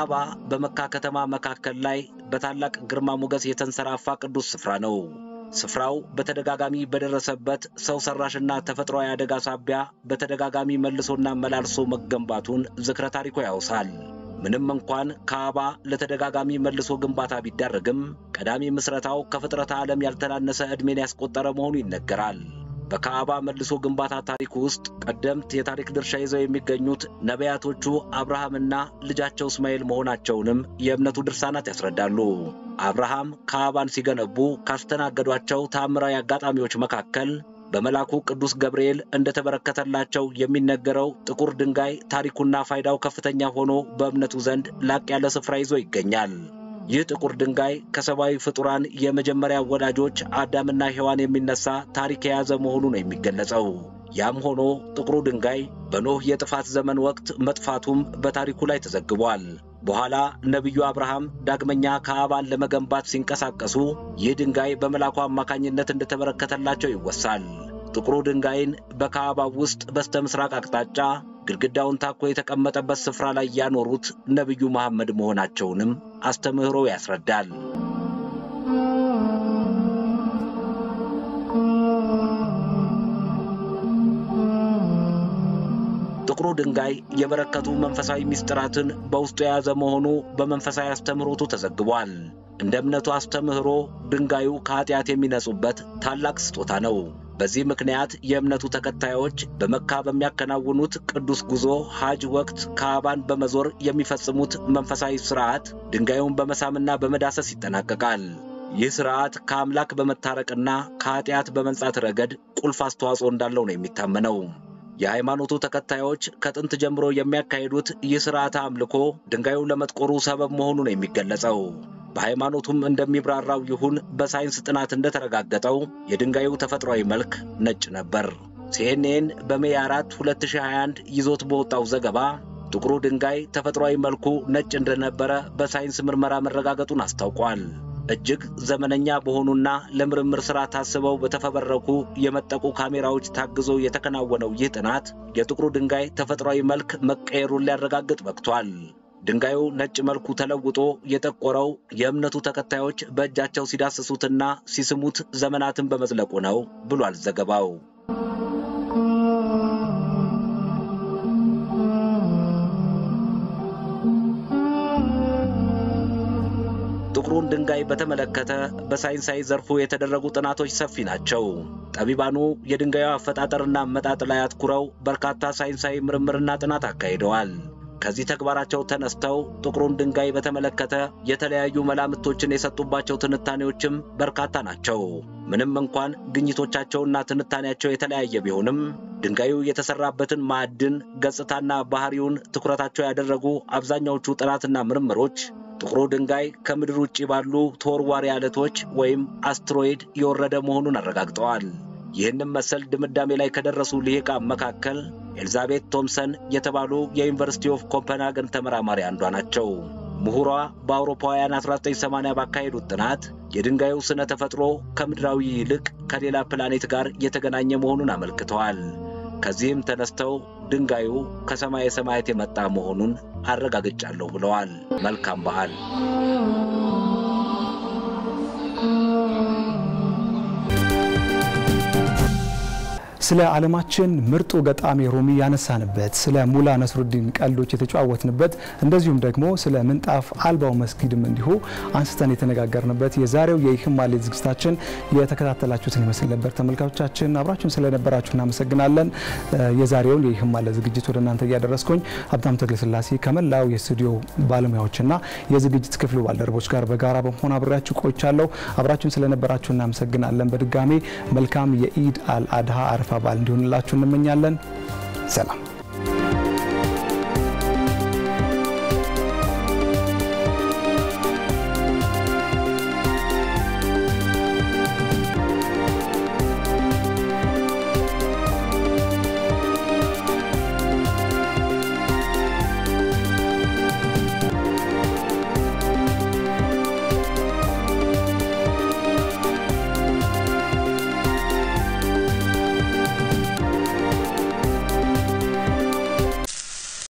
ካዕባ በመካ ከተማ መካከል ላይ በታላቅ ግርማ ሞገስ የተንሰራፋ ቅዱስ ስፍራ ነው። ስፍራው በተደጋጋሚ በደረሰበት ሰው ሰራሽና ተፈጥሯዊ አደጋ ሳቢያ በተደጋጋሚ መልሶና መላልሶ መገንባቱን ዝክረ ታሪኩ ያውሳል። ምንም እንኳን ካዕባ ለተደጋጋሚ መልሶ ግንባታ ቢዳረግም ቀዳሚ ምስረታው ከፍጥረተ ዓለም ያልተናነሰ ዕድሜን ያስቆጠረ መሆኑ ይነገራል። በካዕባ መልሶ ግንባታ ታሪክ ውስጥ ቀደምት የታሪክ ድርሻ ይዘው የሚገኙት ነቢያቶቹ አብርሃምና ልጃቸው እስማኤል መሆናቸውንም የእምነቱ ድርሳናት ያስረዳሉ። አብርሃም ካዕባን ሲገነቡ ካስተናገዷቸው ታምራዊ አጋጣሚዎች መካከል በመልአኩ ቅዱስ ገብርኤል እንደተበረከተላቸው የሚነገረው ጥቁር ድንጋይ ታሪኩና ፋይዳው ከፍተኛ ሆኖ በእምነቱ ዘንድ ላቅ ያለ ስፍራ ይዞ ይገኛል። ይህ ጥቁር ድንጋይ ከሰብአዊ ፍጡራን የመጀመሪያ ወዳጆች አዳምና ሔዋን የሚነሳ ታሪክ የያዘ መሆኑ ነው የሚገለጸው። ያም ሆኖ ጥቁሩ ድንጋይ በኖህ የጥፋት ዘመን ወቅት መጥፋቱም በታሪኩ ላይ ተዘግቧል። በኋላ ነቢዩ አብርሃም ዳግመኛ ካዕባን ለመገንባት ሲንቀሳቀሱ ይህ ድንጋይ በመልአኩ አማካኝነት እንደተበረከተላቸው ይወሳል። ጥቁሩ ድንጋይን በካዕባ ውስጥ በስተ ምስራቅ አቅጣጫ ግድግዳውን ታኮ የተቀመጠበት ስፍራ ላይ ያኖሩት ነቢዩ መሐመድ መሆናቸውንም አስተምህሮ ያስረዳል። ጥቁሩ ድንጋይ የበረከቱ መንፈሳዊ ምስጢራትን በውስጡ የያዘ መሆኑ በመንፈሳዊ አስተምህሮቱ ተዘግቧል። እንደ እምነቱ አስተምህሮ ድንጋዩ ከኃጢአት የሚነጹበት ታላቅ ስጦታ ነው። በዚህ ምክንያት የእምነቱ ተከታዮች በመካ በሚያከናውኑት ቅዱስ ጉዞ ሐጅ ወቅት ካዕባን በመዞር የሚፈጽሙት መንፈሳዊ ሥርዓት ድንጋዩን በመሳምና በመዳሰስ ይጠናቀቃል። ይህ ሥርዓት ከአምላክ በመታረቅና ከኃጢአት በመንጻት ረገድ ቁልፍ አስተዋጽኦ እንዳለው ነው የሚታመነው። የሃይማኖቱ ተከታዮች ከጥንት ጀምሮ የሚያካሂዱት ይህ ሥርዓተ አምልኮ ድንጋዩ ለመጥቆሩ ሰበብ መሆኑ ነው የሚገለጸው። በሃይማኖቱም እንደሚብራራው ይሁን በሳይንስ ጥናት እንደተረጋገጠው የድንጋዩ ተፈጥሯዊ መልክ ነጭ ነበር። ሲኤንኤን በሜይ 4 2021 ይዞት በወጣው ዘገባ ጥቁሩ ድንጋይ ተፈጥሯዊ መልኩ ነጭ እንደነበረ በሳይንስ ምርመራ መረጋገጡን አስታውቋል። እጅግ ዘመነኛ በሆኑና ለምርምር ሥራ ታስበው በተፈበረኩ የመጠቁ ካሜራዎች ታግዞ የተከናወነው ይህ ጥናት የጥቁሩ ድንጋይ ተፈጥሯዊ መልክ መቀየሩን ሊያረጋግጥ በቅቷል። ድንጋዩ ነጭ መልኩ ተለውጦ የጠቆረው የእምነቱ ተከታዮች በእጃቸው ሲዳስሱትና ሲስሙት ዘመናትን በመዝለቁ ነው ብሏል ዘገባው። ጥቁሩን ድንጋይ በተመለከተ በሳይንሳዊ ዘርፉ የተደረጉ ጥናቶች ሰፊ ናቸው። ጠቢባኑ የድንጋዩ አፈጣጠርና አመጣጥ ላይ አትኩረው በርካታ ሳይንሳዊ ምርምርና ጥናት አካሂደዋል። ከዚህ ተግባራቸው ተነስተው ጥቁሩን ድንጋይ በተመለከተ የተለያዩ መላምቶችን የሰጡባቸው ትንታኔዎችም በርካታ ናቸው። ምንም እንኳን ግኝቶቻቸውና ትንታኔያቸው የተለያየ ቢሆንም ድንጋዩ የተሰራበትን ማዕድን ገጽታና ባህሪውን ትኩረታቸው ያደረጉ አብዛኛዎቹ ጥናትና ምርምሮች ጥቁሩ ድንጋይ ከምድር ውጭ ባሉ ተወርዋሪ አለቶች ወይም አስትሮይድ የወረደ መሆኑን አረጋግጠዋል። ይህንም መሰል ድምዳሜ ላይ ከደረሱ ልሂቃን መካከል ኤልዛቤት ቶምሰን የተባሉ የዩኒቨርሲቲ ኦፍ ኮፐንሃገን ተመራማሪ አንዷ ናቸው። ምሁሯ በአውሮፓውያን 1980 ባካሄዱት ጥናት የድንጋዩ ስነ ተፈጥሮ ከምድራዊ ይልቅ ከሌላ ፕላኔት ጋር የተገናኘ መሆኑን አመልክተዋል። ከዚህም ተነስተው ድንጋዩ ከሰማየ ሰማያት የመጣ መሆኑን አረጋግጫለሁ ብለዋል። መልካም በዓል። ስለ ዓለማችን ምርጡ ገጣሚ ሩሚ ያነሳንበት፣ ስለ ሙላ ነስሩዲን ቀልዶች የተጨዋወትንበት፣ እንደዚሁም ደግሞ ስለ ምንጣፍ አልባው መስጊድም እንዲሁ አንስተን የተነጋገርንበት የዛሬው የይህማሌ ዝግጅታችን የተከታተላችሁትን ይመስል ነበር። ተመልካቾቻችን አብራችሁን ስለነበራችሁ እናመሰግናለን። የዛሬውን የይህማሌ ዝግጅት ወደ እናንተ እያደረስኩኝ ሀብታም ተክለስላሴ ከመላው የስቱዲዮ ባለሙያዎችና የዝግጅት ክፍሉ ባልደረቦች ጋር በጋራ በመሆን አብሬያችሁ ቆይቻለሁ። አብራችሁን ስለነበራችሁ እናመሰግናለን። በድጋሜ መልካም የኢድ አል አድሃ አረፋ በዓል እንዲሆንላችሁ እንመኛለን። ሰላም